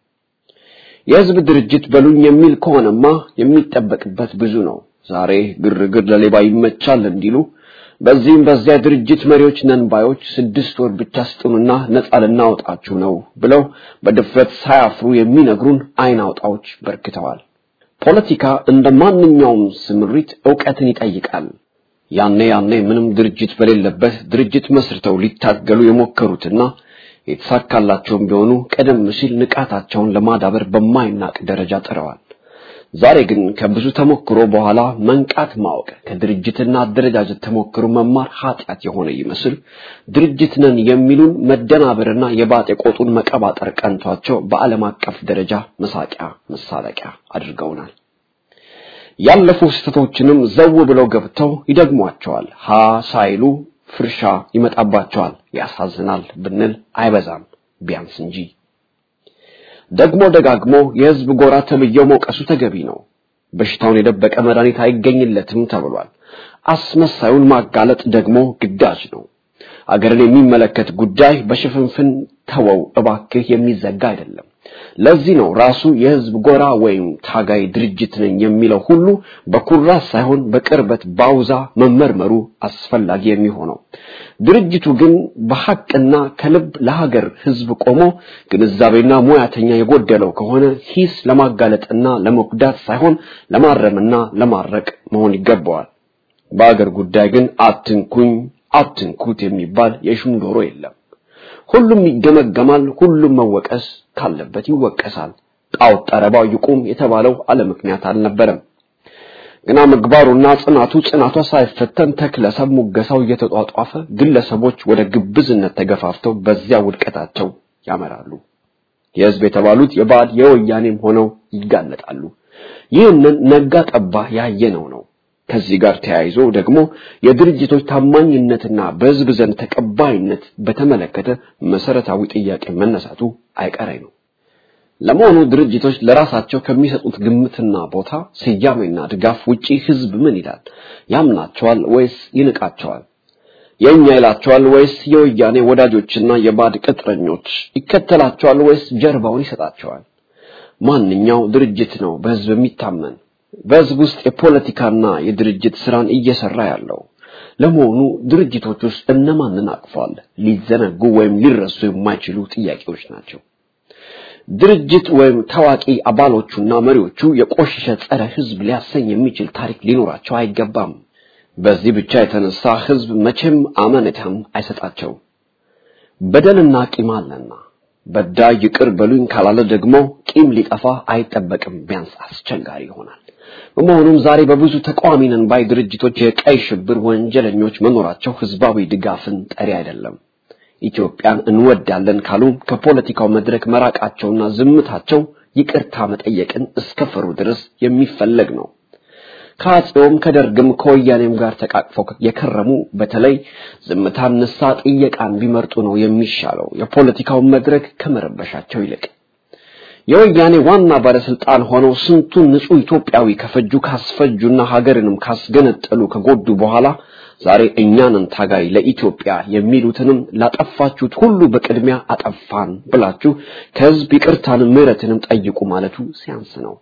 የህዝብ ድርጅት በሉኝ የሚል ከሆነማ የሚጠበቅበት ብዙ ነው። ዛሬ ግርግር ለሌባ ይመቻል እንዲሉ በዚህም በዚያ ድርጅት መሪዎች ነን ባዮች ስድስት ወር ብቻ ስጡንና ነጻ ልናወጣችሁ ነው ብለው በድፍረት ሳያፍሩ የሚነግሩን አይን አውጣዎች በርክተዋል። ፖለቲካ እንደ ማንኛውም ስምሪት ዕውቀትን ይጠይቃል። ያኔ ያኔ ምንም ድርጅት በሌለበት ድርጅት መስርተው ሊታገሉ የሞከሩትና የተሳካላቸውም ቢሆኑ ቀደም ሲል ንቃታቸውን ለማዳበር በማይናቅ ደረጃ ጥረዋል። ዛሬ ግን ከብዙ ተሞክሮ በኋላ መንቃት ማወቅ ከድርጅትና አደረጃጀት ተሞክሮ መማር ኃጢአት የሆነ ይመስል ድርጅት ነን የሚሉን መደናበርና የባጤ ቆጡን መቀባጠር ቀንቷቸው በዓለም አቀፍ ደረጃ መሳቂያ መሳለቂያ አድርገውናል። ያለፉ ስህተቶችንም ዘው ብለው ገብተው ይደግሟቸዋል። ሀ ሳይሉ ፍርሻ ይመጣባቸዋል። ያሳዝናል ብንል አይበዛም ቢያንስ እንጂ ደግሞ ደጋግሞ የህዝብ ጎራ ተብዬው መውቀሱ ተገቢ ነው። በሽታውን የደበቀ መድኃኒት አይገኝለትም ተብሏል። አስመሳዩን ማጋለጥ ደግሞ ግዳጅ ነው። አገርን የሚመለከት ጉዳይ በሽፍንፍን ተወው እባክህ የሚዘጋ አይደለም። ለዚህ ነው ራሱ የህዝብ ጎራ ወይም ታጋይ ድርጅት ነኝ የሚለው ሁሉ በኩራት ሳይሆን በቅርበት ባውዛ መመርመሩ አስፈላጊ የሚሆነው። ድርጅቱ ግን በሐቅና ከልብ ለሀገር ህዝብ ቆሞ ግንዛቤና ሙያተኛ የጎደለው ከሆነ ሂስ ለማጋለጥና ለመጉዳት ሳይሆን ለማረምና ለማረቅ መሆን ይገባዋል። በአገር ጉዳይ ግን አትንኩኝ አትንኩት የሚባል የሹም ዶሮ የለም። ሁሉም ይገመገማል፣ ሁሉም መወቀስ ካለበት ይወቀሳል። ጣዖት ጠረባው ይቁም የተባለው አለ ምክንያት አልነበረም። ግና ምግባሩና ጽናቱ ጽናቷ ሳይፈተን ተክለሰብ ሙገሳው እየተጧጧፈ ግለሰቦች ወደ ግብዝነት ተገፋፍተው በዚያ ውድቀታቸው ያመራሉ። የህዝብ የተባሉት የባዕድ የወያኔም ሆነው ይጋለጣሉ። ይህንን ነጋ ጠባ ያየነው ነው። ከዚህ ጋር ተያይዞ ደግሞ የድርጅቶች ታማኝነትና በህዝብ ዘንድ ተቀባይነት በተመለከተ መሰረታዊ ጥያቄ መነሳቱ አይቀሬ ነው። ለመሆኑ ድርጅቶች ለራሳቸው ከሚሰጡት ግምትና ቦታ ስያሜና ድጋፍ ውጪ ህዝብ ምን ይላል? ያምናቸዋል ወይስ ይንቃቸዋል? የእኛ ይላቸዋል ወይስ የወያኔ ወዳጆችና የባዕድ ቅጥረኞች ይከተላቸዋል ወይስ ጀርባውን ይሰጣቸዋል? ማንኛው ድርጅት ነው በህዝብ የሚታመን? በህዝብ ውስጥ የፖለቲካና የድርጅት ስራን እየሰራ ያለው ለመሆኑ ድርጅቶች ውስጥ እነማንን አቅፏል? ሊዘነጉ ወይም ሊረሱ የማይችሉ ጥያቄዎች ናቸው። ድርጅት ወይም ታዋቂ አባሎቹና መሪዎቹ የቆሸሸ ጸረ ህዝብ ሊያሰኝ የሚችል ታሪክ ሊኖራቸው አይገባም። በዚህ ብቻ የተነሳ ህዝብ መቼም አመኔታን አይሰጣቸው። በደልና ቂም አለና በዳይ ይቅር በሉኝ ካላለ ደግሞ ቂም ሊጠፋ አይጠበቅም፣ ቢያንስ አስቸጋሪ ይሆናል። በመሆኑም ዛሬ በብዙ ተቃዋሚ ነን ባይ ድርጅቶች የቀይ ሽብር ወንጀለኞች መኖራቸው ህዝባዊ ድጋፍን ጠሪ አይደለም። ኢትዮጵያን እንወዳለን ካሉ ከፖለቲካው መድረክ መራቃቸውና ዝምታቸው ይቅርታ መጠየቅን እስከፈሩ ድረስ የሚፈለግ ነው። ከአፄውም ከደርግም ከወያኔም ጋር ተቃቅፈው የከረሙ በተለይ ዝምታን ንሳ ጥየቃን ቢመርጡ ነው የሚሻለው የፖለቲካውን መድረክ ከመረበሻቸው ይልቅ። የወያኔ ዋና ባለስልጣን ሆነው ስንቱን ንጹህ ኢትዮጵያዊ ከፈጁ ካስፈጁና ሀገርንም ካስገነጠሉ ከጎዱ በኋላ ዛሬ እኛንን ታጋይ ለኢትዮጵያ የሚሉትንም ላጠፋችሁት ሁሉ በቅድሚያ አጠፋን ብላችሁ ከህዝብ ይቅርታንም ምሕረትንም ጠይቁ ማለቱ ሲያንስ ነው።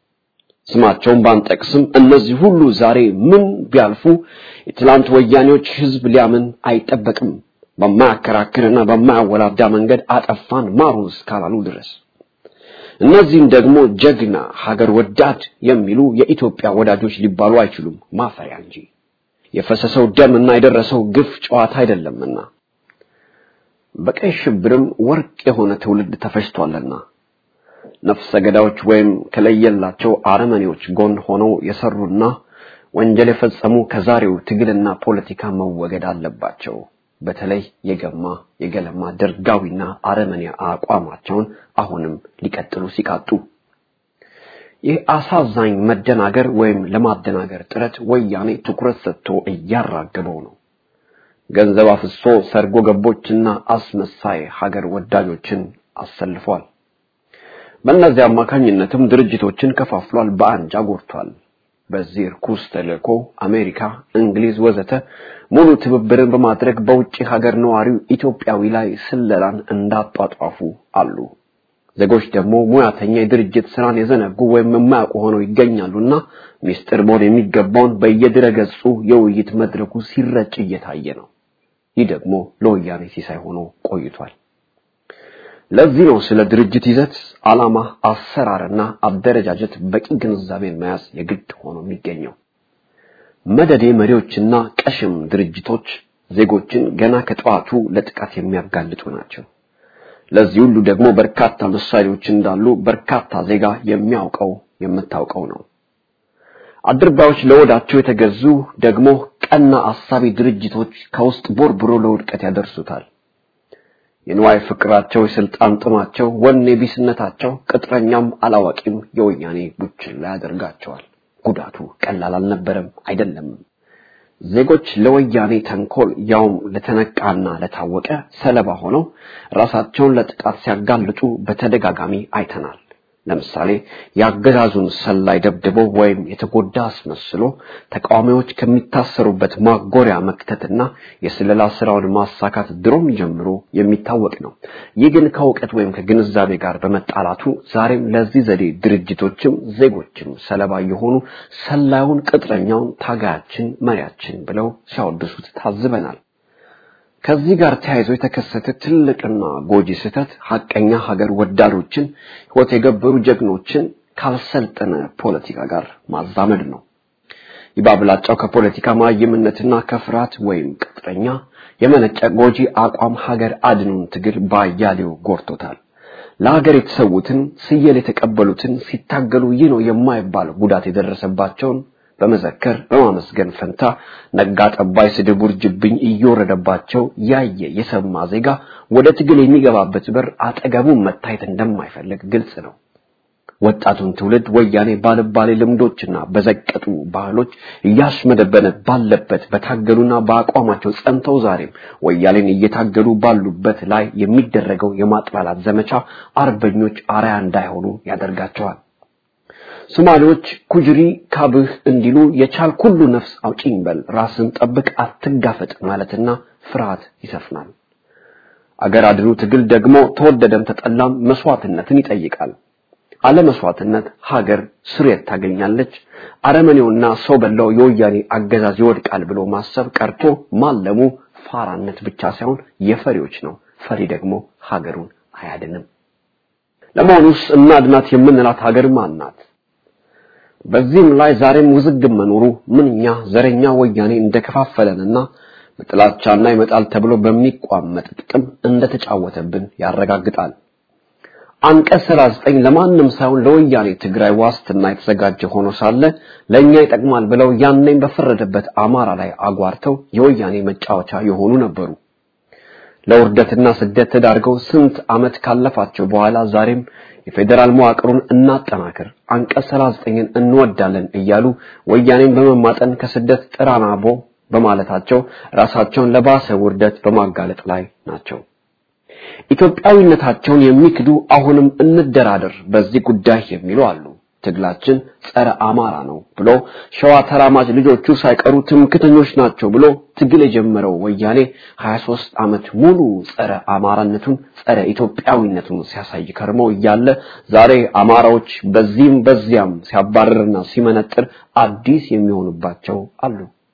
ስማቸውን ባንጠቅስም እነዚህ ሁሉ ዛሬ ምን ቢያልፉ የትላንት ወያኔዎች ህዝብ ሊያምን አይጠበቅም። በማያከራክርና በማያወላዳ መንገድ አጠፋን ማሩን እስካላሉ ድረስ እነዚህም ደግሞ ጀግና ሀገር ወዳድ የሚሉ የኢትዮጵያ ወዳጆች ሊባሉ አይችሉም፣ ማፈሪያ እንጂ የፈሰሰው ደምና የደረሰው ግፍ ጨዋታ አይደለምና በቀይ ሽብርም ወርቅ የሆነ ትውልድ ተፈጅቷልና ነፍሰ ገዳዮች ወይም ከለየላቸው አረመኔዎች ጎን ሆነው የሰሩና ወንጀል የፈጸሙ ከዛሬው ትግልና ፖለቲካ መወገድ አለባቸው። በተለይ የገማ የገለማ ደርጋዊና አረመኔ አቋማቸውን አሁንም ሊቀጥሉ ሲቃጡ ይህ አሳዛኝ መደናገር ወይም ለማደናገር ጥረት ወያኔ ትኩረት ሰጥቶ እያራገበው ነው። ገንዘብ አፍሶ ሰርጎ ገቦችና አስመሳይ ሀገር ወዳጆችን አሰልፏል። በእነዚህ አማካኝነትም ድርጅቶችን ከፋፍሏል፣ በአንጃ ጎድቷል። በዚህ ርኩስ ተልእኮ አሜሪካ፣ እንግሊዝ ወዘተ ሙሉ ትብብርን በማድረግ በውጭ ሀገር ነዋሪው ኢትዮጵያዊ ላይ ስለላን እንዳጧጧፉ አሉ። ዜጎች ደግሞ ሙያተኛ የድርጅት ስራን የዘነጉ ወይም የማያውቁ ሆነው ይገኛሉና ሚስጥር መሆን የሚገባውን በየድረገጹ የውይይት መድረኩ ሲረጭ እየታየ ነው። ይህ ደግሞ ለወያኔ ሲሳይ ሆኖ ቆይቷል። ለዚህ ነው ስለ ድርጅት ይዘት፣ ዓላማ፣ አሰራርና አደረጃጀት በቂ ግንዛቤን መያዝ የግድ ሆኖ የሚገኘው። መደዴ መሪዎችና ቀሽም ድርጅቶች ዜጎችን ገና ከጠዋቱ ለጥቃት የሚያጋልጡ ናቸው። ለዚህ ሁሉ ደግሞ በርካታ ምሳሌዎች እንዳሉ በርካታ ዜጋ የሚያውቀው የምታውቀው ነው። አድርባዮች ለወዳቸው የተገዙ ደግሞ ቀና አሳቢ ድርጅቶች ከውስጥ ቦርብሮ ለውድቀት ያደርሱታል። የንዋይ ፍቅራቸው፣ የስልጣን ጥማቸው፣ ወኔ ቢስነታቸው ቅጥረኛም አላዋቂም የወያኔ ቡችላ ያደርጋቸዋል። ጉዳቱ ቀላል አልነበረም አይደለም። ዜጎች ለወያኔ ተንኮል ያውም ለተነቃና ለታወቀ ሰለባ ሆነው ራሳቸውን ለጥቃት ሲያጋልጡ በተደጋጋሚ አይተናል። ለምሳሌ የአገዛዙን ሰላይ ደብድቦ ወይም የተጎዳ አስመስሎ ተቃዋሚዎች ከሚታሰሩበት ማጎሪያ መክተትና የስለላ ስራውን ማሳካት ድሮም ጀምሮ የሚታወቅ ነው። ይህ ግን ከእውቀት ወይም ከግንዛቤ ጋር በመጣላቱ ዛሬም ለዚህ ዘዴ ድርጅቶችም ዜጎችም ሰለባ የሆኑ ሰላዩን፣ ቅጥረኛውን ታጋያችን፣ መሪያችን ብለው ሲያወድሱት ታዝበናል። ከዚህ ጋር ተያይዞ የተከሰተ ትልቅና ጎጂ ስህተት ሀቀኛ ሀገር ወዳዶችን ሕይወት የገበሩ ጀግኖችን ካልሰልጠነ ፖለቲካ ጋር ማዛመድ ነው። ይባብላጫው ከፖለቲካ ማይምነትና ከፍርሃት ወይም ቅጥረኛ የመነጨ ጎጂ አቋም ሀገር አድኑን ትግል ባያሌው ጎርቶታል። ለሀገር የተሰዉትን ስየል የተቀበሉትን ሲታገሉ ይህ ነው የማይባል ጉዳት የደረሰባቸውን በመዘከር በማመስገን ፈንታ ነጋ ጠባይ ስድብ ውርጅብኝ እየወረደባቸው ያየ የሰማ ዜጋ ወደ ትግል የሚገባበት በር አጠገቡ መታየት እንደማይፈልግ ግልጽ ነው። ወጣቱን ትውልድ ወያኔ ባልባሌ ልምዶችና በዘቀጡ ባህሎች እያስመደበነ ባለበት በታገሉና በአቋማቸው ጸንተው ዛሬም ወያኔን እየታገሉ ባሉበት ላይ የሚደረገው የማጥላላት ዘመቻ አርበኞች አርያ እንዳይሆኑ ያደርጋቸዋል። ሶማሌዎች ኩጅሪ ካብህ እንዲሉ የቻል ሁሉ ነፍስ አውጪኝ በል ራስን ጠብቅ አትጋፈጥ ማለትና ፍርሃት ይሰፍናል። አገር አድኑ ትግል ደግሞ ተወደደም ተጠላም መስዋዕትነትን ይጠይቃል። አለ መስዋዕትነት ሀገር ስሬት ታገኛለች። አረመኔውና ሰው በላው የወያኔ አገዛዝ ይወድቃል ብሎ ማሰብ ቀርቶ ማለሙ ፋራነት ብቻ ሳይሆን የፈሪዎች ነው። ፈሪ ደግሞ ሀገሩን አያድንም። ለመሆኑስ እናድናት የምንላት ሀገር ማን ናት? በዚህም ላይ ዛሬም ውዝግብ መኖሩ ምንኛ ዘረኛ ወያኔ እንደከፋፈለንና በጥላቻና ይመጣል ተብሎ በሚቋመጥ ጥቅም እንደተጫወተብን ያረጋግጣል። አንቀጽ 39 ለማንም ሳይሆን ለወያኔ ትግራይ ዋስትና የተዘጋጀ ሆኖ ሳለ ለኛ ይጠቅማል ብለው ያኔም በፈረደበት አማራ ላይ አጓርተው የወያኔ መጫወቻ የሆኑ ነበሩ። ለውርደትና ስደት ተዳርገው ስንት ዓመት ካለፋቸው በኋላ ዛሬም የፌዴራል መዋቅሩን እናጠናክር፣ አንቀጽ 39ን እንወዳለን እያሉ ወያኔን በመማጠን ከስደት ጥራናቦ በማለታቸው ራሳቸውን ለባሰ ውርደት በማጋለጥ ላይ ናቸው። ኢትዮጵያዊነታቸውን የሚክዱ አሁንም እንደራደር በዚህ ጉዳይ የሚሉ አሉ። ትግላችን ጸረ አማራ ነው ብሎ ሸዋ ተራማጅ ልጆቹ ሳይቀሩ ትምክተኞች ናቸው ብሎ ትግል የጀመረው ወያኔ 23 ዓመት ሙሉ ጸረ አማራነቱን ጸረ ኢትዮጵያዊነቱን ሲያሳይ ከርመው እያለ ዛሬ አማራዎች በዚህም በዚያም ሲያባርርና ሲመነጥር አዲስ የሚሆኑባቸው አሉ።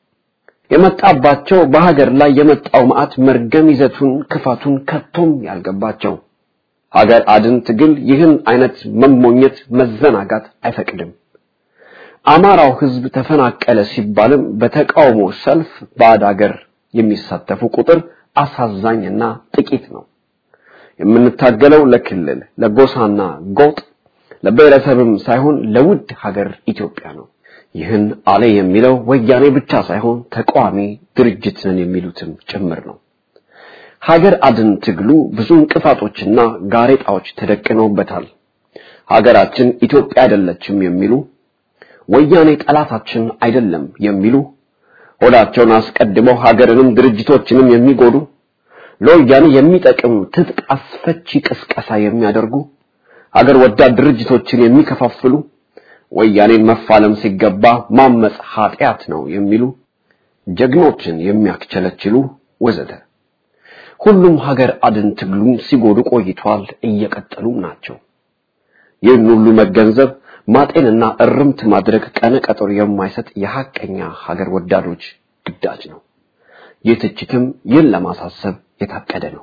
የመጣባቸው በሀገር ላይ የመጣው መዓት መርገም ይዘቱን ክፋቱን ከቶም ያልገባቸው ሀገር አድን ትግል ይህን አይነት መሞኘት መዘናጋት አይፈቅድም። አማራው ህዝብ ተፈናቀለ ሲባልም በተቃውሞ ሰልፍ ባዕድ ሀገር የሚሳተፉ ቁጥር አሳዛኝና ጥቂት ነው። የምንታገለው ለክልል ለጎሳና ጎጥ ለብሔረሰብም ሳይሆን ለውድ ሀገር ኢትዮጵያ ነው። ይህን አለ የሚለው ወያኔ ብቻ ሳይሆን ተቃዋሚ ድርጅት ነን የሚሉትም ጭምር ነው። ሀገር አድን ትግሉ ብዙ እንቅፋቶችና ጋሬጣዎች ተደቅነውበታል። ሀገራችን ኢትዮጵያ አይደለችም የሚሉ ወያኔ ጠላታችን አይደለም የሚሉ ሆዳቸውን አስቀድመው ሀገርንም ድርጅቶችንም የሚጎዱ ለወያኔ የሚጠቅም ትጥቅ አስፈቺ ቅስቀሳ የሚያደርጉ ሀገር ወዳድ ድርጅቶችን የሚከፋፍሉ ወያኔን መፋለም ሲገባ ማመጽ ኃጢአት ነው የሚሉ ጀግኖችን የሚያክቸለችሉ ወዘተ ሁሉም ሀገር አድን ትግሉን ሲጎዱ ቆይቷል፣ እየቀጠሉም ናቸው። ይህን ሁሉ መገንዘብ ማጤንና እርምት ማድረግ ቀነ ቀጠሮ የማይሰጥ የሐቀኛ ሀገር ወዳዶች ግዳጅ ነው። ይህ ትችትም ይህን ለማሳሰብ የታቀደ ነው።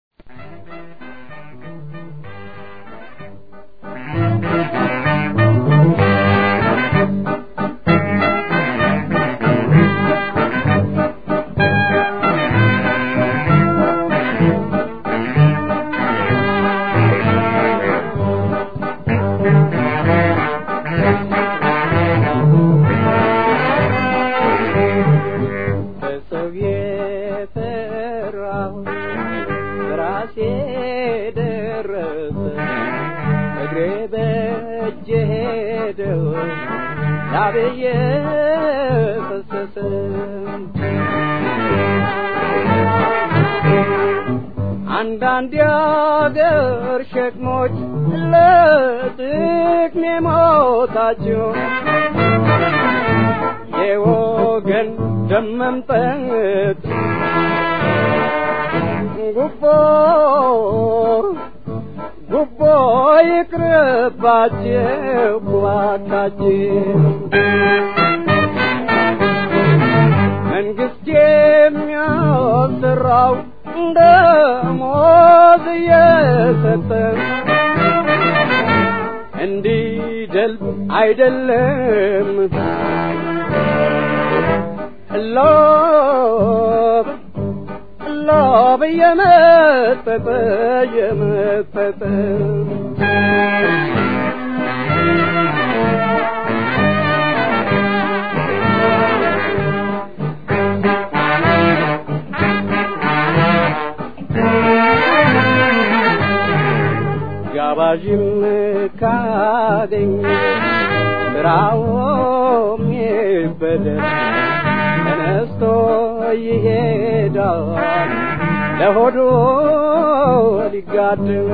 በሰው የፈራሁት ራሴ ደረሰ እግሬ በእጄ ሄደው ላብዬ ፈሰሰ አንዳንድ የአገር ሸክሞች ለጥቅሜ ሞታቸው የወገን ደም መምጠጥ ጉቦ ጉቦ ይቅርባቸው እባካችሁ መንግስት የሚያሰራው ደሞዝ እየሰጠ እንዲደልብ አይደለም ሎብ ሎብ እየመጠጠ እየመጠጠ ጋባዥም ካገኝ ስራውም ይበደል ተነስቶ ይሄዳል ለሆዱ ሊጋድም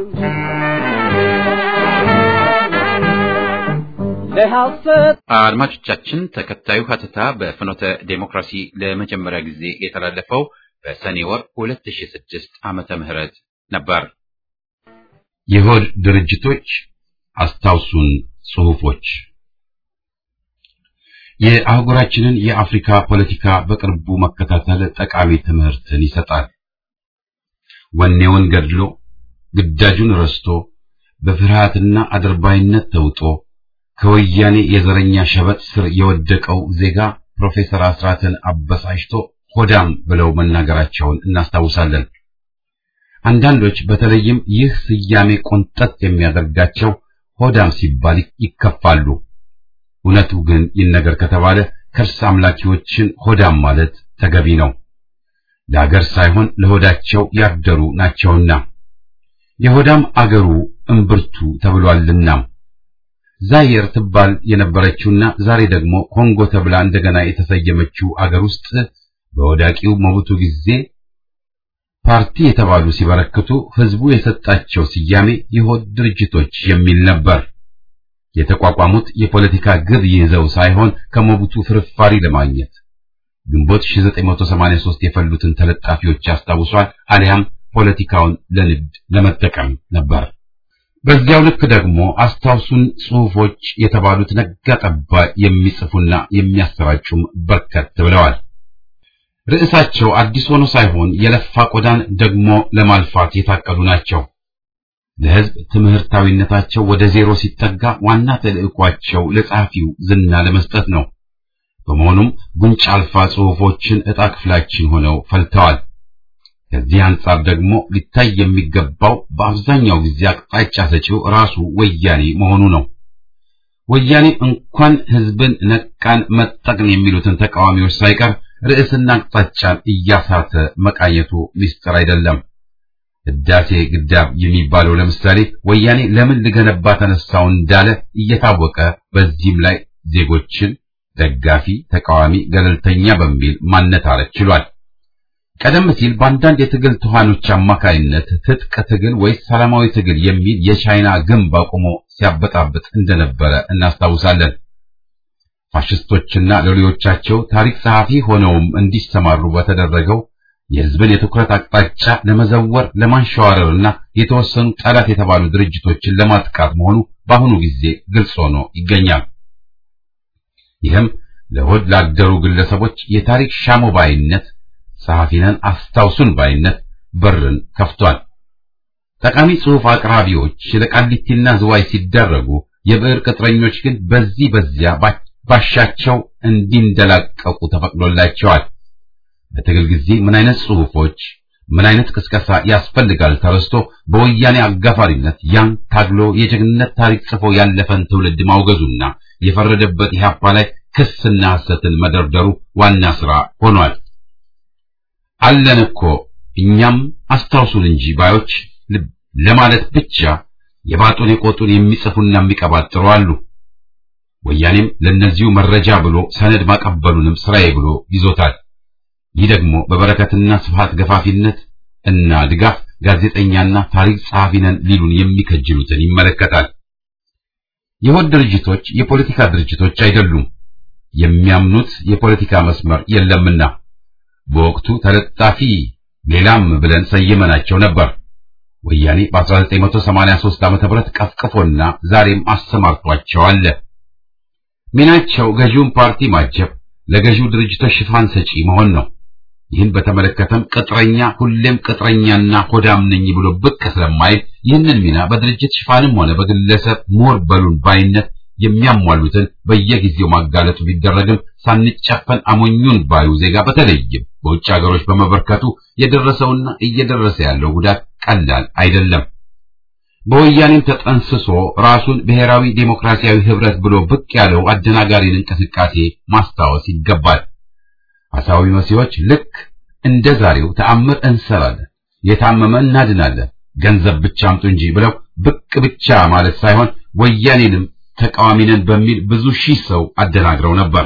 ለሐሰት አድማጮቻችን ተከታዩ ሀተታ በፍኖተ ዴሞክራሲ ለመጀመሪያ ጊዜ የተላለፈው በሰኔ ወር 2006 ዓመተ ምህረት ነበር። የሆድ ድርጅቶች አስታውሱን ጽሑፎች የአህጉራችንን የአፍሪካ ፖለቲካ በቅርቡ መከታተል ጠቃሚ ትምህርትን ይሰጣል። ወኔውን ገድሎ ግዳጁን ረስቶ በፍርሃትና አድርባይነት ተውጦ ከወያኔ የዘረኛ ሸበጥ ስር የወደቀው ዜጋ ፕሮፌሰር አስራትን አበሳጭቶ ሆዳም ብለው መናገራቸውን እናስታውሳለን። አንዳንዶች በተለይም ይህ ስያሜ ቆንጠጥ የሚያደርጋቸው ሆዳም ሲባል ይከፋሉ። እውነቱ ግን ይነገር ከተባለ ከርስ አምላኪዎችን ሆዳም ማለት ተገቢ ነው። ለአገር ሳይሆን ለሆዳቸው ያደሩ ናቸውና የሆዳም አገሩ እምብርቱ ተብሏልና ዛይር ትባል የነበረችውና ዛሬ ደግሞ ኮንጎ ተብላ እንደገና የተሰየመችው አገር ውስጥ በወዳቂው መቡቱ ጊዜ ፓርቲ የተባሉ ሲበረክቱ ህዝቡ የሰጣቸው ስያሜ የሆድ ድርጅቶች የሚል ነበር። የተቋቋሙት የፖለቲካ ግብ ይዘው ሳይሆን ከሞቡቱ ፍርፋሪ ለማግኘት ግንቦት 1983 የፈሉትን ተለጣፊዎች ያስታውሷል። አሊያም ፖለቲካውን ለንግድ ለመጠቀም ነበር። በዚያው ልክ ደግሞ አስታውሱን ጽሑፎች የተባሉት ነጋ ጠባ የሚጽፉና የሚያሰራጩም በርከት ብለዋል። ርዕሳቸው አዲስ ሆኖ ሳይሆን የለፋ ቆዳን ደግሞ ለማልፋት የታቀዱ ናቸው። ለህዝብ ትምህርታዊነታቸው ወደ ዜሮ ሲጠጋ ዋና ተልዕኳቸው ለጸሐፊው ዝና ለመስጠት ነው። በመሆኑም ጉንጭ አልፋ ጽሑፎችን ዕጣ ክፍላችን ሆነው ፈልተዋል። ከዚህ አንጻር ደግሞ ሊታይ የሚገባው በአብዛኛው ጊዜ አቅጣጫ ሰጪው ራሱ ወያኔ መሆኑ ነው። ወያኔ እንኳን ህዝብን ነቃን መጠቅን የሚሉትን ተቃዋሚዎች ሳይቀር ርዕስና አቅጣጫን እያሳተ መቃኘቱ ምስጢር አይደለም። ህዳሴ ግዳብ የሚባለው ለምሳሌ ወያኔ ለምን ልገነባ ተነሳው እንዳለ እየታወቀ በዚህም ላይ ዜጎችን ደጋፊ፣ ተቃዋሚ፣ ገለልተኛ በሚል ማነታረክ ችሏል። ቀደም ሲል በአንዳንድ የትግል ትኋኖች አማካይነት ትጥቅ ትግል ወይስ ሰላማዊ ትግል የሚል የቻይና ግንብ አቁሞ ሲያበጣብጥ እንደነበረ እናስታውሳለን። ፋሽስቶችና ሎሌዎቻቸው ታሪክ ጸሐፊ ሆነውም እንዲሰማሩ በተደረገው የህዝብን የትኩረት አቅጣጫ ለመዘወር ለማንሸዋረርና የተወሰኑ ጠላት የተባሉ ድርጅቶችን ለማጥቃት መሆኑ በአሁኑ ጊዜ ግልጽ ሆኖ ይገኛል። ይህም ለሆድ ላደሩ ግለሰቦች የታሪክ ሻሞ ባይነት፣ ጸሐፊነን አስታውሱን ባይነት በርን ከፍቷል። ጠቃሚ ጽሑፍ አቅራቢዎች ለቃሊቲና ዝዋይ ሲደረጉ፣ የብዕር ቅጥረኞች ግን በዚህ በዚያ ባሻቸው እንዲንደላቀቁ ተፈቅዶላቸዋል። በትግል ጊዜ ምን አይነት ጽሑፎች፣ ምን አይነት ቅስቀሳ ያስፈልጋል ተረስቶ በወያኔ አጋፋሪነት ያን ታግሎ የጀግንነት ታሪክ ጽፎ ያለፈን ትውልድ ማውገዙና የፈረደበት ኢህአፓ ላይ ክስና ሐሰትን መደርደሩ ዋና ስራ ሆኗል። አለን እኮ እኛም አስታውሱን እንጂ ባዮች ለማለት ብቻ የባጡን የቆጡን የሚጽፉና የሚቀባጥሩ አሉ። ወያኔም ለነዚሁ መረጃ ብሎ ሰነድ ማቀበሉንም ስራዬ ብሎ ይዞታል። ይህ ደግሞ በበረከትና ስብሃት ገፋፊነት እና ድጋፍ ጋዜጠኛና ታሪክ ጸሐፊ ነን ሊሉን የሚከጅሉትን ይመለከታል። የሆድ ድርጅቶች የፖለቲካ ድርጅቶች አይደሉም። የሚያምኑት የፖለቲካ መስመር የለምና በወቅቱ ተለጣፊ ሌላም ብለን ሰይመናቸው ነበር። ወያኔ በ1983 ዓመተ ምህረት ቀፍቅፎና ዛሬም አሰማርቷቸው አለ። ሚናቸው ገዢውን ፓርቲ ማጀብ፣ ለገዢው ድርጅቶች ሽፋን ሰጪ መሆን ነው። ይህን በተመለከተም ቅጥረኛ ሁሌም ቅጥረኛና ሆዳም ነኝ ብሎ ብቅ ስለማይል ይህንን ሚና በድርጅት ሽፋንም ሆነ በግለሰብ ሞር በሉን ባይነት የሚያሟሉትን በየጊዜው ማጋለጡ ቢደረግም ሳንጨፈን አሞኙን ባዩ ዜጋ በተለይም በውጭ ሀገሮች በመበርከቱ የደረሰውና እየደረሰ ያለው ጉዳት ቀላል አይደለም። በወያኔም ተጠንስሶ ራሱን ብሔራዊ ዴሞክራሲያዊ ህብረት ብሎ ብቅ ያለው አደናጋሪን እንቅስቃሴ ማስታወስ ይገባል። አሳዊ መሲዎች ልክ እንደ ዛሬው ተአምር እንሰራለን፣ የታመመ እናድናለን፣ ገንዘብ ብቻ አምጡ እንጂ ብለው ብቅ ብቻ ማለት ሳይሆን ወያኔንም ተቃዋሚ ነን በሚል ብዙ ሺህ ሰው አደናግረው ነበር።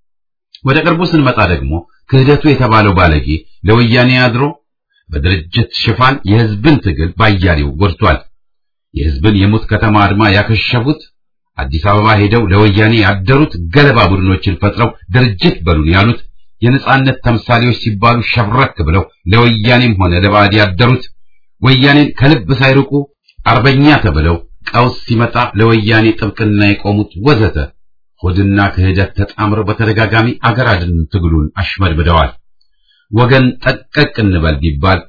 ወደ ቅርቡ ስንመጣ ደግሞ ክህደቱ የተባለው ባለጌ ለወያኔ አድሮ በድርጅት ሽፋን የህዝብን ትግል ባያሌው ጎድቷል። የህዝብን የሙት ከተማ አድማ ያከሸፉት አዲስ አበባ ሄደው ለወያኔ ያደሩት ገለባ ቡድኖችን ፈጥረው ድርጅት በሉን ያሉት የነጻነት ተምሳሌዎች ሲባሉ ሸብረክ ብለው ለወያኔም ሆነ ለባዕድ ያደሩት ወያኔን ከልብ ሳይርቁ አርበኛ ተብለው ቀውስ ሲመጣ ለወያኔ ጥብቅና የቆሙት ወዘተ ሆድና ክህደት ተጣምረው በተደጋጋሚ አገር አድን ትግሉን አሽመድምደዋል። ወገን ጠቀቅ እንበል ቢባል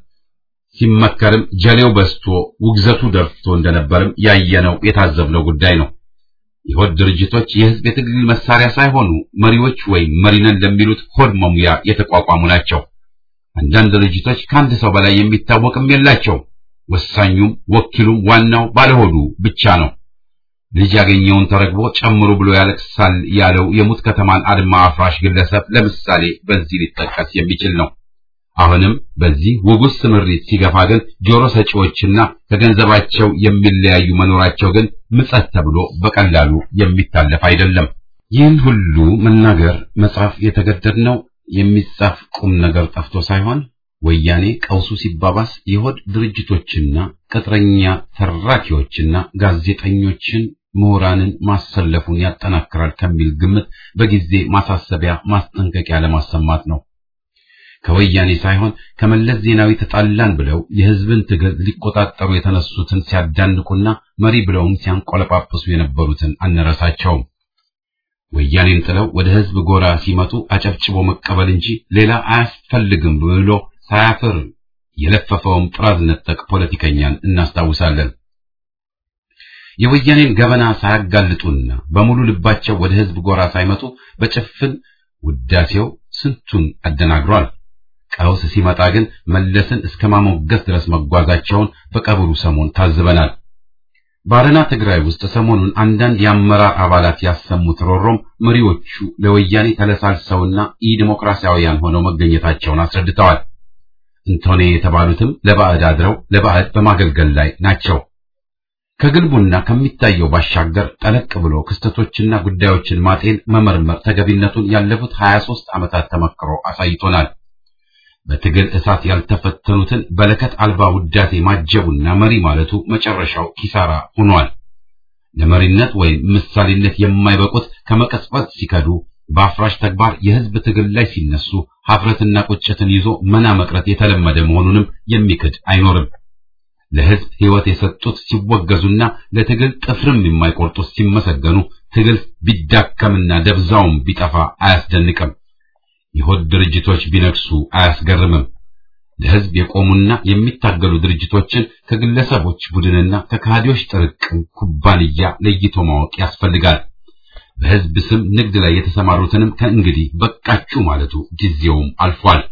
ሲመከርም ጀሌው በስቶ ውግዘቱ ደርቶ እንደነበርም ያየነው የታዘብነው ጉዳይ ነው። የሆድ ድርጅቶች የህዝብ የትግል መሳሪያ ሳይሆኑ መሪዎች ወይም መሪነን ለሚሉት ሆድ መሙያ የተቋቋሙ ናቸው። አንዳንድ ድርጅቶች ከአንድ ሰው በላይ የሚታወቅም የላቸው። ወሳኙም ወኪሉም ዋናው ባለሆዱ ብቻ ነው። ልጅ ያገኘውን ተረግቦ ጨምሩ ብሎ ያለቅሳል ያለው የሙት ከተማን አድማ አፍራሽ ግለሰብ ለምሳሌ በዚህ ሊጠቀስ የሚችል ነው። አሁንም በዚህ ውጉስ ስምሪት ሲገፋ ግን ጆሮ ሰጪዎችና ከገንዘባቸው የሚለያዩ መኖራቸው ግን ምጸት ተብሎ በቀላሉ የሚታለፍ አይደለም። ይህን ሁሉ መናገር መጻፍ የተገደድነው የሚጻፍ ቁም ነገር ጠፍቶ ሳይሆን ወያኔ ቀውሱ ሲባባስ የሆድ ድርጅቶችና ቅጥረኛ ተራኪዎችና ጋዜጠኞችን ምሁራንን ማሰለፉን ያጠናክራል ከሚል ግምት በጊዜ ማሳሰቢያ ማስጠንቀቂያ ለማሰማት ነው። ከወያኔ ሳይሆን ከመለስ ዜናዊ ተጣላን ብለው የህዝብን ትግል ሊቆጣጠሩ የተነሱትን ሲያዳንቁና መሪ ብለውም ሲያንቆለጳጵሱ የነበሩትን አንረሳቸውም። ወያኔን ጥለው ወደ ህዝብ ጎራ ሲመጡ አጨብጭቦ መቀበል እንጂ ሌላ አያስፈልግም ብሎ ሳያፍር የለፈፈውም ጥራዝ ነጠቅ ፖለቲከኛን እናስታውሳለን። የወያኔን ገበና ሳያጋልጡና በሙሉ ልባቸው ወደ ህዝብ ጎራ ሳይመጡ በጭፍን ውዳሴው ስንቱን አደናግሯል። ቀውስ ሲመጣ ግን መለስን እስከ ማሞገስ ድረስ መጓዛቸውን በቀብሩ ሰሞን ታዝበናል። ባረና ትግራይ ውስጥ ሰሞኑን አንዳንድ የአመራር አባላት ያሰሙት ሮሮም መሪዎቹ ለወያኔ ተለሳልሰውና ኢዲሞክራሲያውያን ሆነው መገኘታቸውን አስረድተዋል። እንቶኔ የተባሉትም ለባዕድ አድረው ለባዕድ በማገልገል ላይ ናቸው። ከግልቡና ከሚታየው ባሻገር ጠለቅ ብሎ ክስተቶችና ጉዳዮችን ማጤን መመርመር ተገቢነቱን ያለፉት 23 ዓመታት ተመክሮ አሳይቶናል። በትግል እሳት ያልተፈተኑትን በለከት አልባ ውዳሴ ማጀቡና መሪ ማለቱ መጨረሻው ኪሳራ ሆኗል። ለመሪነት ወይም ምሳሌነት የማይበቁት ከመቀጽበት ሲከዱ በአፍራሽ ተግባር የህዝብ ትግል ላይ ሲነሱ ሀፍረትና ቁጭትን ይዞ መና መቅረት የተለመደ መሆኑንም የሚክድ አይኖርም። ለህዝብ ህይወት የሰጡት ሲወገዙና ለትግል ጥፍርም የማይቆርጡት ሲመሰገኑ ትግል ቢዳከምና ደብዛውም ቢጠፋ አያስደንቅም። የሆድ ድርጅቶች ቢነግሱ አያስገርምም። ለህዝብ የቆሙና የሚታገሉ ድርጅቶችን ከግለሰቦች ቡድንና ከካህዲዎች ጥርቅም ኩባንያ ለይቶ ማወቅ ያስፈልጋል። በህዝብ ስም ንግድ ላይ የተሰማሩትንም ከእንግዲህ በቃችሁ ማለቱ ጊዜውም አልፏል።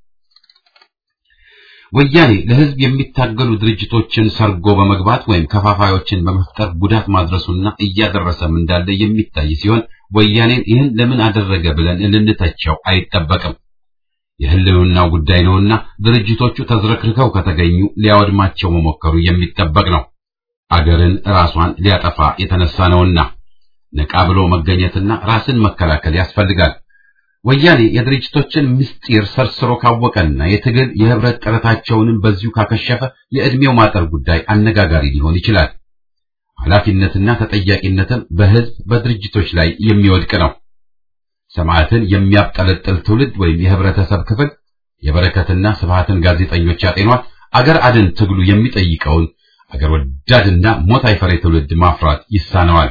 ወያኔ ለህዝብ የሚታገሉ ድርጅቶችን ሰርጎ በመግባት ወይም ከፋፋዮችን በመፍጠር ጉዳት ማድረሱና እያደረሰም እንዳለ የሚታይ ሲሆን ወያኔን ይህን ለምን አደረገ ብለን ልንተቸው አይጠበቅም። የህልውናው ጉዳይ ነውና ድርጅቶቹ ተዝረክርከው ከተገኙ ሊያወድማቸው መሞከሩ የሚጠበቅ ነው። አገርን ራሷን ሊያጠፋ የተነሳ ነውና ነቃ ብሎ መገኘትና ራስን መከላከል ያስፈልጋል። ወያኔ የድርጅቶችን ምስጢር ሰርስሮ ካወቀና የትግል የህብረት ጥረታቸውንም በዚሁ ካከሸፈ የዕድሜው ማጠር ጉዳይ አነጋጋሪ ሊሆን ይችላል። ኃላፊነትና ተጠያቂነትን በህዝብ በድርጅቶች ላይ የሚወድቅ ነው። ሰማዕትን የሚያብጠለጥል ትውልድ ወይም የህብረተሰብ ክፍል የበረከትና ስብሃትን ጋዜጠኞች ያጤኗት አገር አድን ትግሉ የሚጠይቀውን አገር ወዳድና ሞት አይፈሬ ትውልድ ማፍራት ይሳነዋል።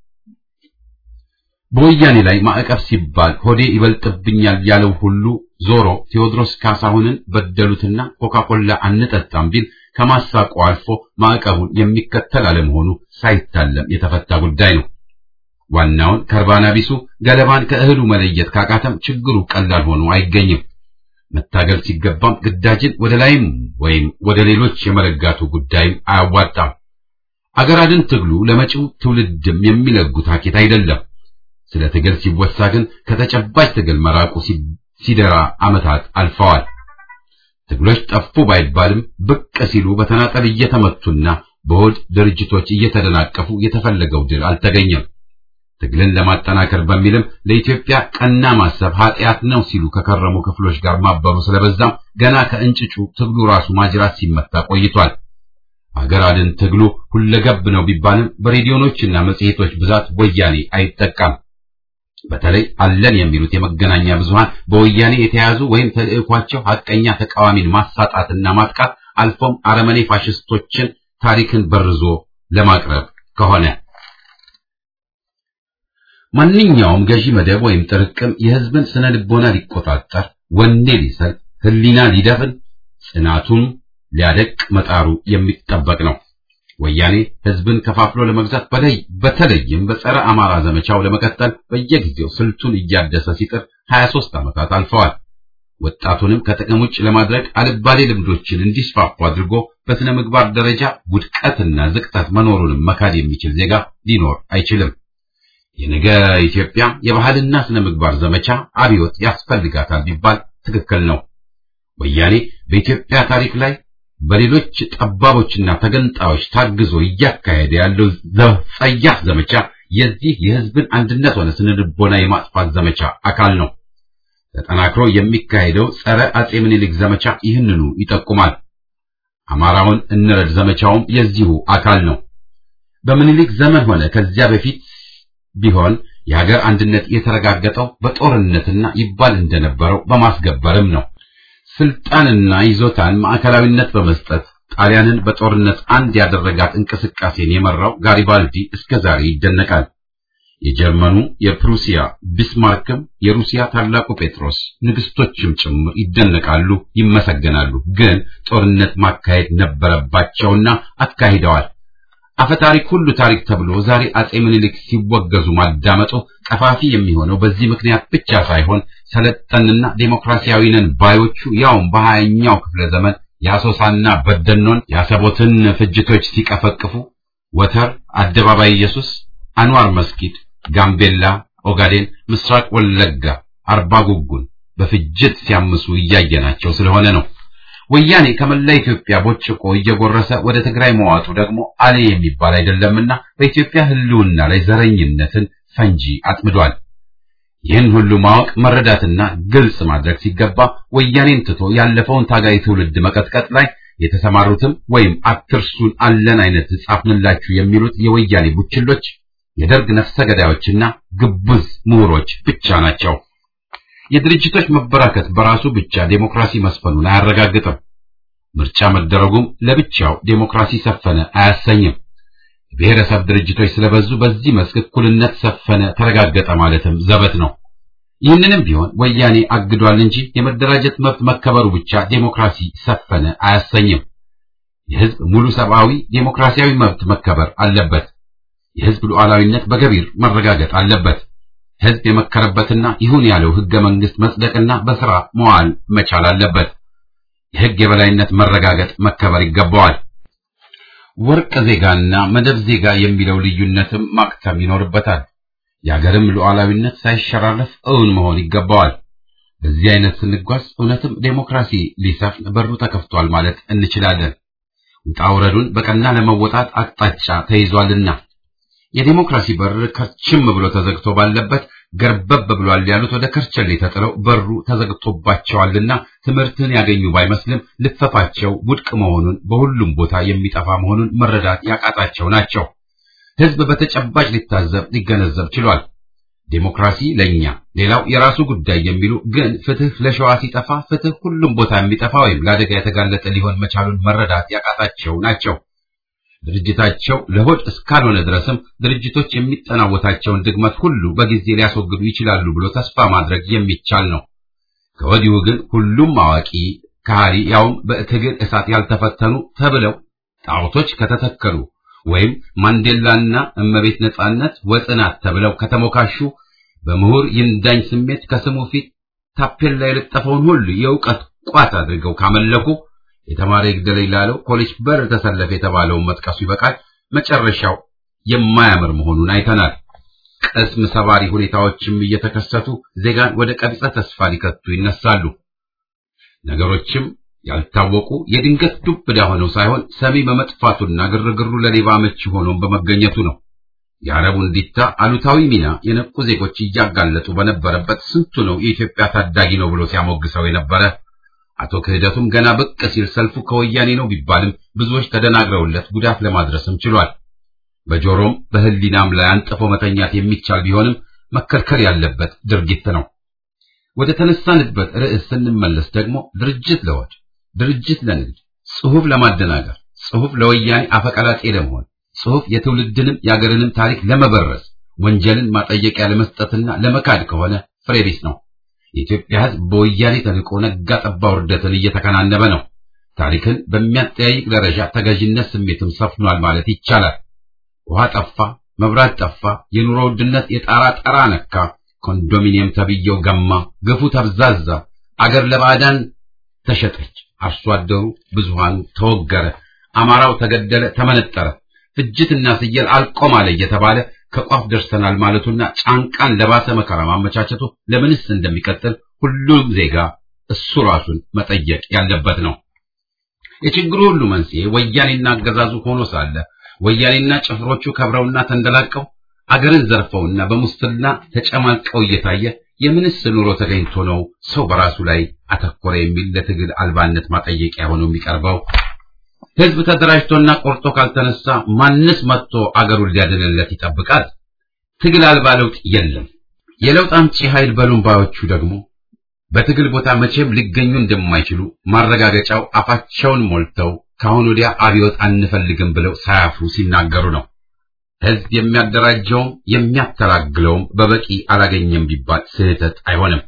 በወያኔ ላይ ማዕቀብ ሲባል ሆዴ ይበልጥብኛል ያለው ሁሉ ዞሮ ቴዎድሮስ ካሳሁንን በደሉትና ኮካኮላ አንጠጣም ቢል ከማሳቁ አልፎ ማዕቀቡን የሚከተል አለመሆኑ ሳይታለም የተፈታ ጉዳይ ነው። ዋናውን ከርባና ቢሱ ገለባን ከእህሉ መለየት ካቃተም ችግሩ ቀላል ሆኖ አይገኝም። መታገል ሲገባም ግዳጅን ወደ ላይም ወይም ወደ ሌሎች የመለጋቱ ጉዳይም አያዋጣም። አገር አድን ትግሉ ለመጪው ትውልድም የሚለጉት ሀኬት አይደለም። ስለ ትግል ሲወሳ ግን ከተጨባጭ ትግል መራቁ ሲደራ ዓመታት አልፈዋል። ትግሎች ጠፉ ባይባልም ብቅ ሲሉ በተናጠል እየተመቱና በሆድ ድርጅቶች እየተደናቀፉ የተፈለገው ድል አልተገኘም። ትግልን ለማጠናከር በሚልም ለኢትዮጵያ ቀና ማሰብ ኃጢአት ነው ሲሉ ከከረሙ ክፍሎች ጋር ማበሩ ስለበዛም ገና ከእንጭጩ ትግሉ ራሱ ማጅራት ሲመታ ቆይቷል። አገር አድን ትግሉ ሁለገብ ነው ቢባልም በሬዲዮኖችና መጽሔቶች ብዛት ወያኔ አይጠቃም። በተለይ አለን የሚሉት የመገናኛ ብዙሃን በወያኔ የተያዙ ወይም ተልዕኳቸው ሐቀኛ ተቃዋሚን ማሳጣትና ማጥቃት አልፎም አረመኔ ፋሽስቶችን ታሪክን በርዞ ለማቅረብ ከሆነ ማንኛውም ገዢ መደብ ወይም ጥርቅም የሕዝብን ስነ ልቦና ሊቆጣጠር፣ ወኔ ሊሰል፣ ሕሊና ሊደፍን፣ ጽናቱን ሊያደቅ መጣሩ የሚጠበቅ ነው። ወያኔ ሕዝብን ከፋፍሎ ለመግዛት በላይ በተለይም በጸረ አማራ ዘመቻው ለመቀጠል በየጊዜው ስልቱን እያደሰ ሲጥር 23 ዓመታት አልፈዋል። ወጣቱንም ከጥቅም ውጭ ለማድረግ አልባሌ ልምዶችን እንዲስፋፉ አድርጎ በስነ ምግባር ደረጃ ውድቀትና ዝቅጠት መኖሩንም መካድ የሚችል ዜጋ ሊኖር አይችልም። የነገ ኢትዮጵያ የባህልና ስነ ምግባር ዘመቻ አብዮት ያስፈልጋታል ቢባል ትክክል ነው። ወያኔ በኢትዮጵያ ታሪክ ላይ በሌሎች ጠባቦችና ተገንጣዮች ታግዞ እያካሄደ ያለው ጸያፍ ዘመቻ የዚህ የሕዝብን አንድነት ሆነ ስነ ልቦና የማጥፋት ዘመቻ አካል ነው። ተጠናክሮ የሚካሄደው ጸረ አጼ ምኒልክ ዘመቻ ይህንኑ ይጠቁማል። አማራውን እንረድ ዘመቻውም የዚሁ አካል ነው። በምኒልክ ዘመን ሆነ ከዚያ በፊት ቢሆን የሀገር አንድነት የተረጋገጠው በጦርነትና ይባል እንደነበረው በማስገበርም ነው። ስልጣንና ይዞታን ማዕከላዊነት በመስጠት ጣሊያንን በጦርነት አንድ ያደረጋት እንቅስቃሴን የመራው ጋሪባልዲ እስከ ዛሬ ይደነቃል። የጀርመኑ የፕሩሲያ ቢስማርክም የሩሲያ ታላቁ ጴጥሮስ ንግስቶችም ጭምር ይደነቃሉ፣ ይመሰገናሉ። ግን ጦርነት ማካሄድ ነበረባቸውና አካሂደዋል። አፈታሪክ ሁሉ ታሪክ ተብሎ ዛሬ አጼ ምኒልክ ሲወገዙ ማዳመጡ ቀፋፊ የሚሆነው በዚህ ምክንያት ብቻ ሳይሆን ሰለጠንና ዴሞክራሲያዊ ነን ባዮቹ ያውም በሀያኛው ክፍለ ዘመን የአሶሳና በደኖን የአሰቦትን ፍጅቶች ሲቀፈቅፉ ወተር፣ አደባባይ ኢየሱስ፣ አንዋር መስጊድ፣ ጋምቤላ፣ ኦጋዴን፣ ምስራቅ ወለጋ፣ አርባ ጉጉን በፍጅት ሲያምሱ እያየናቸው ስለሆነ ነው። ወያኔ ከመላ ኢትዮጵያ ቦጭቆ እየጎረሰ ወደ ትግራይ መዋጡ ደግሞ አሌ የሚባል አይደለምና በኢትዮጵያ ሕልውና ላይ ዘረኝነትን ፈንጂ አጥምዷል። ይህን ሁሉ ማወቅ መረዳትና ግልጽ ማድረግ ሲገባ ወያኔን ትቶ ያለፈውን ታጋይ ትውልድ መቀጥቀጥ ላይ የተሰማሩትም ወይም አትርሱን አለን አይነት ጻፍንላችሁ የሚሉት የወያኔ ቡችሎች የደርግ ነፍሰ ገዳዮችና ግቡዝ ምሁሮች ብቻ ናቸው። የድርጅቶች መበራከት በራሱ ብቻ ዴሞክራሲ መስፈኑን አያረጋግጥም። ምርጫ መደረጉም ለብቻው ዴሞክራሲ ሰፈነ አያሰኝም። ብሔረሰብ ድርጅቶች ስለበዙ በዚህ መስክ እኩልነት ሰፈነ ተረጋገጠ ማለትም ዘበት ነው። ይህንንም ቢሆን ወያኔ አግዷል እንጂ የመደራጀት መብት መከበሩ ብቻ ዴሞክራሲ ሰፈነ አያሰኝም። የሕዝብ ሙሉ ሰብአዊ ዴሞክራሲያዊ መብት መከበር አለበት። የሕዝብ ሉዓላዊነት በገቢር መረጋገጥ አለበት። ሕዝብ የመከረበትና ይሁን ያለው ሕገ መንግሥት መጽደቅና በሥራ መዋል መቻል አለበት። የሕግ የበላይነት መረጋገጥ መከበር ይገባዋል። ወርቅ ዜጋና መደብ ዜጋ የሚለው ልዩነትም ማክተም ይኖርበታል። የአገርም ሉዓላዊነት ሳይሸራረፍ እውን መሆን ይገባዋል። በዚህ አይነት ስንጓዝ እውነትም ዴሞክራሲ ሊሰፍን በሩ ተከፍቷል ማለት እንችላለን። ውጣ ውረዱን በቀና ለመወጣት አቅጣጫ ተይዟልና የዲሞክራሲ በር ከርችም ብሎ ተዘግቶ ባለበት ገርበብ ብሏል ያሉት ወደ ከርቸሌ ተጥለው በሩ ተዘግቶባቸዋልና ትምህርትን ያገኙ ባይመስልም ልፈፋቸው ውድቅ መሆኑን በሁሉም ቦታ የሚጠፋ መሆኑን መረዳት ያቃጣቸው ናቸው። ህዝብ በተጨባጭ ሊታዘብ ሊገነዘብ ችሏል። ዴሞክራሲ ለኛ ሌላው የራሱ ጉዳይ የሚሉ ግን ፍትህ ለሸዋ ሲጠፋ ፍትህ ሁሉም ቦታ የሚጠፋ ወይም ለአደጋ የተጋለጠ ሊሆን መቻሉን መረዳት ያቃታቸው ናቸው። ድርጅታቸው ለሆድ እስካልሆነ ድረስም ድርጅቶች የሚጠናወታቸውን ድግመት ሁሉ በጊዜ ሊያስወግዱ ይችላሉ ብሎ ተስፋ ማድረግ የሚቻል ነው። ከወዲሁ ግን ሁሉም አዋቂ ከሃዲ ያውም በትግል እሳት ያልተፈተኑ ተብለው ጣዖቶች ከተተከሉ ወይም ማንዴላና እመቤት ነጻነት ወጽናት ተብለው ከተሞካሹ በምሁር ይንዳኝ ስሜት ከስሙ ፊት ታፔላ የለጠፈውን ሁሉ የእውቀት ቋት አድርገው ካመለኩ የተማረ ይግደለኝ ላለው ኮሌጅ በር ተሰለፈ የተባለውን መጥቀሱ ይበቃል። መጨረሻው የማያምር መሆኑን አይተናል። ቅስም ሰባሪ ሁኔታዎችም እየተከሰቱ ዜጋን ወደ ቀቢጸ ተስፋ ሊከቱ ይነሳሉ። ነገሮችም ያልታወቁ የድንገት ዱብዳ ሆነው ሳይሆን ሰሚ በመጥፋቱና ግርግሩ ለሌባ አመቺ ሆኖም በመገኘቱ ነው። የአረቡ እንዲታ አሉታዊ ሚና የነቁ ዜጎች እያጋለጡ በነበረበት ስንቱ ነው የኢትዮጵያ ታዳጊ ነው ብሎ ሲያሞግሰው የነበረ። አቶ ክህደቱም ገና ብቅ ሲል ሰልፉ ከወያኔ ነው ቢባልም ብዙዎች ተደናግረውለት ጉዳት ለማድረስም ችሏል። በጆሮም በህሊናም ላይ አንጥፎ መተኛት የሚቻል ቢሆንም መከልከል ያለበት ድርጊት ነው። ወደ ተነሳንበት ርዕስ ስንመለስ ደግሞ ድርጅት ለወድ ድርጅት ለንግድ፣ ጽሑፍ ለማደናገር፣ ጽሑፍ ለወያኔ አፈቀላጤ ለመሆን፣ ጽሑፍ የትውልድንም የአገርንም ታሪክ ለመበረዝ፣ ወንጀልን ማጠየቂያ ለመስጠትና ለመካድ ከሆነ ፍሬ ቢስ ነው። የኢትዮጵያ ሕዝብ በወያኔ ተንቆ ነጋ ጠባ ውርደትን እየተከናነበ ነው። ታሪክን በሚያጠያይቅ ደረጃ ተገዥነት ስሜትም ሰፍኗል ማለት ይቻላል። ውሃ ጠፋ፣ መብራት ጠፋ፣ የኑሮ ውድነት የጣራ ጠራ ነካ፣ ኮንዶሚኒየም ተብየው ገማ፣ ግፉ ተብዛዛ፣ አገር ለባዕዳን ተሸጠች፣ አርሶ አደሩ ብዙሃኑ ተወገረ፣ አማራው ተገደለ፣ ተመነጠረ፣ ፍጅትና ስየል አልቆም አለ እየተባለ ከቋፍ ደርሰናል ማለቱና ጫንቃን ለባሰ መከራ ማመቻቸቱ ለምንስ እንደሚቀጥል ሁሉም ዜጋ እሱ ራሱን መጠየቅ ያለበት ነው። የችግሩ ሁሉ መንስኤ ወያኔና አገዛዙ ሆኖ ሳለ ወያኔና ጭፍሮቹ ከብረውና ተንደላቀው አገርን ዘርፈውና በሙስና ተጨማልቀው እየታየ የምንስ ኑሮ ተገኝቶ ነው ሰው በራሱ ላይ አተኮረ የሚል ለትግል አልባነት ማጠየቂያ ሆኖ የሚቀርበው? ህዝብ ተደራጅቶና ቆርጦ ካልተነሳ ማንስ መጥቶ አገሩን ሊያድንለት ይጠብቃል? ትግል አልባ ለውጥ የለም። የለውጥ አምጪ ኃይል በሉምባዮቹ ደግሞ በትግል ቦታ መቼም ሊገኙ እንደማይችሉ ማረጋገጫው አፋቸውን ሞልተው ከአሁን ወዲያ አብዮት አንፈልግም ብለው ሳያፍሩ ሲናገሩ ነው። ህዝብ የሚያደራጀውም የሚያተላግለውም በበቂ አላገኘም ቢባል ስህተት አይሆንም።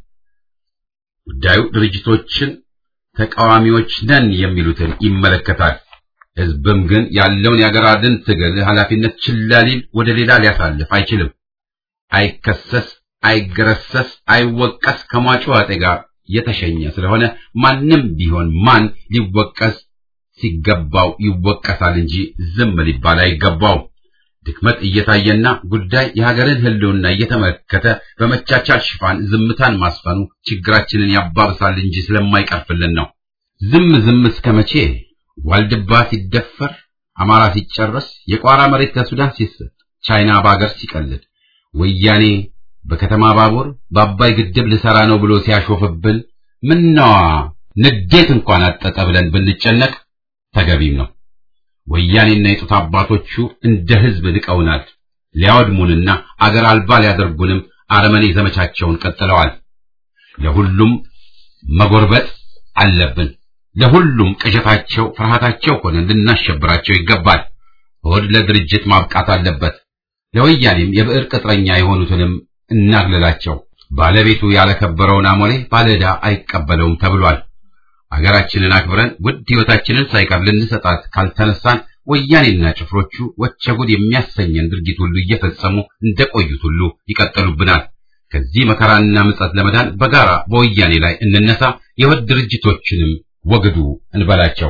ጉዳዩ ድርጅቶችን ተቃዋሚዎች ነን የሚሉትን ይመለከታል። ህዝብም ግን ያለውን የአገር አድን ትግል ኃላፊነት ችላ ሊል ወደ ሌላ ሊያሳልፍ አይችልም። አይከሰስ፣ አይገረሰስ፣ አይወቀስ ከሟቹ አጤ ጋር የተሸኘ ስለሆነ ማንም ቢሆን ማን ሊወቀስ ሲገባው ይወቀሳል እንጂ ዝም ሊባል አይገባው። ድክመት እየታየና ጉዳይ የሀገርን ህልውና እየተመለከተ በመቻቻል ሽፋን ዝምታን ማስፈኑ ችግራችንን ያባብሳል እንጂ ስለማይቀርፍልን ነው። ዝም ዝም እስከ መቼ? ዋልድባ ሲደፈር፣ አማራ ሲጨረስ፣ የቋራ መሬት ለሱዳን ሲሰጥ፣ ቻይና በአገር ሲቀልድ፣ ወያኔ በከተማ ባቡር በአባይ ግድብ ልሰራ ነው ብሎ ሲያሾፍብን ምነዋ ንዴት እንኳን አጠጠ ብለን ብንጨነቅ ተገቢም ነው። ወያኔና የጡት አባቶቹ እንደ ህዝብ ንቀውናል። ሊያወድሙንና አገር አልባ ሊያደርጉንም አረመኔ ዘመቻቸውን ቀጥለዋል። ለሁሉም መጎርበጥ አለብን። ለሁሉም ቅዠታቸው፣ ፍርሃታቸው ሆነን ልናሸብራቸው ይገባል። ሆድ ለድርጅት ማብቃት አለበት። ለወያኔም የብዕር ቅጥረኛ የሆኑትንም እናግልላቸው። ባለቤቱ ያለከበረውን አሞሌ ባለዕዳ አይቀበለውም ተብሏል። አገራችንን አክብረን ውድ ሕይወታችንን ሳይቀር ልንሰጣት ካልተነሳን ወያኔና ጭፍሮቹ ወቸ ጉድ የሚያሰኘን ድርጊት ሁሉ እየፈጸሙ እንደቆዩት ሁሉ ይቀጥሉብናል። ከዚህ መከራና ምጸት ለመዳን በጋራ በወያኔ ላይ እንነሳ። የወድ ድርጅቶችንም ወግዱ እንበላቸው።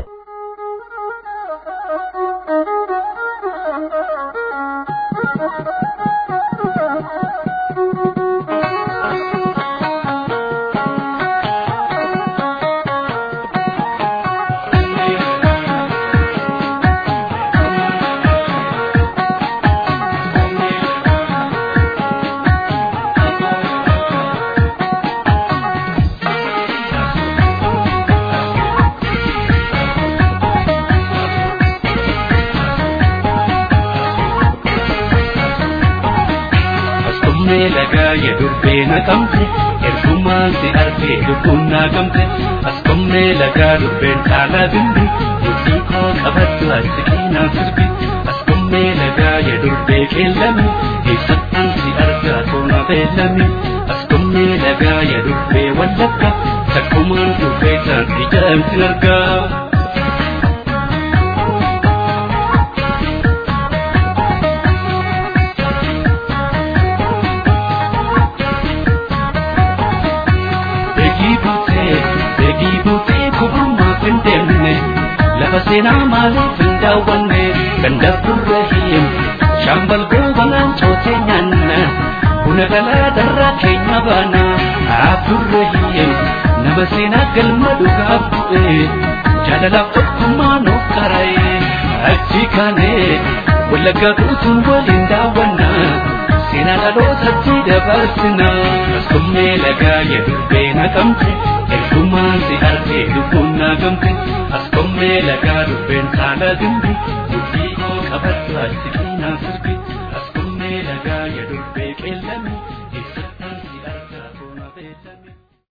Thank you. yedurbee naqamte ergumaan si argee lubbuun naqamte as kommee lagaa durbeen caalaa bimbi mudhii koo qabattu achi qeenaa sirbi as kommee lagaa yedurbee qeellame eessattaan si argaa toona beellame as kommee lagaa yedurbee wallagga takkumaan dhufee taanti jedhamti argaa. lafa seenaa maaliif hin daawwanne ganda burrahim shambal goobanaan cootee nyaanna buna galaa darraa keenya baana abdurrahim nama seenaa galma dhugaaf bu'e jaalalaaf tokkummaa nuuf qara'e achi kaanee wallaggaa guutuun waliin daawwanna seenaa dhalootatti dabarsina askummee lagaa yedurbee naqamte ergumaan si argee lubbuun naqamte askummee lagaa dubbeen saala dimbi mudhii koo qabattu achi qeenaa sirbi askummee lagaa yedurbee qeellame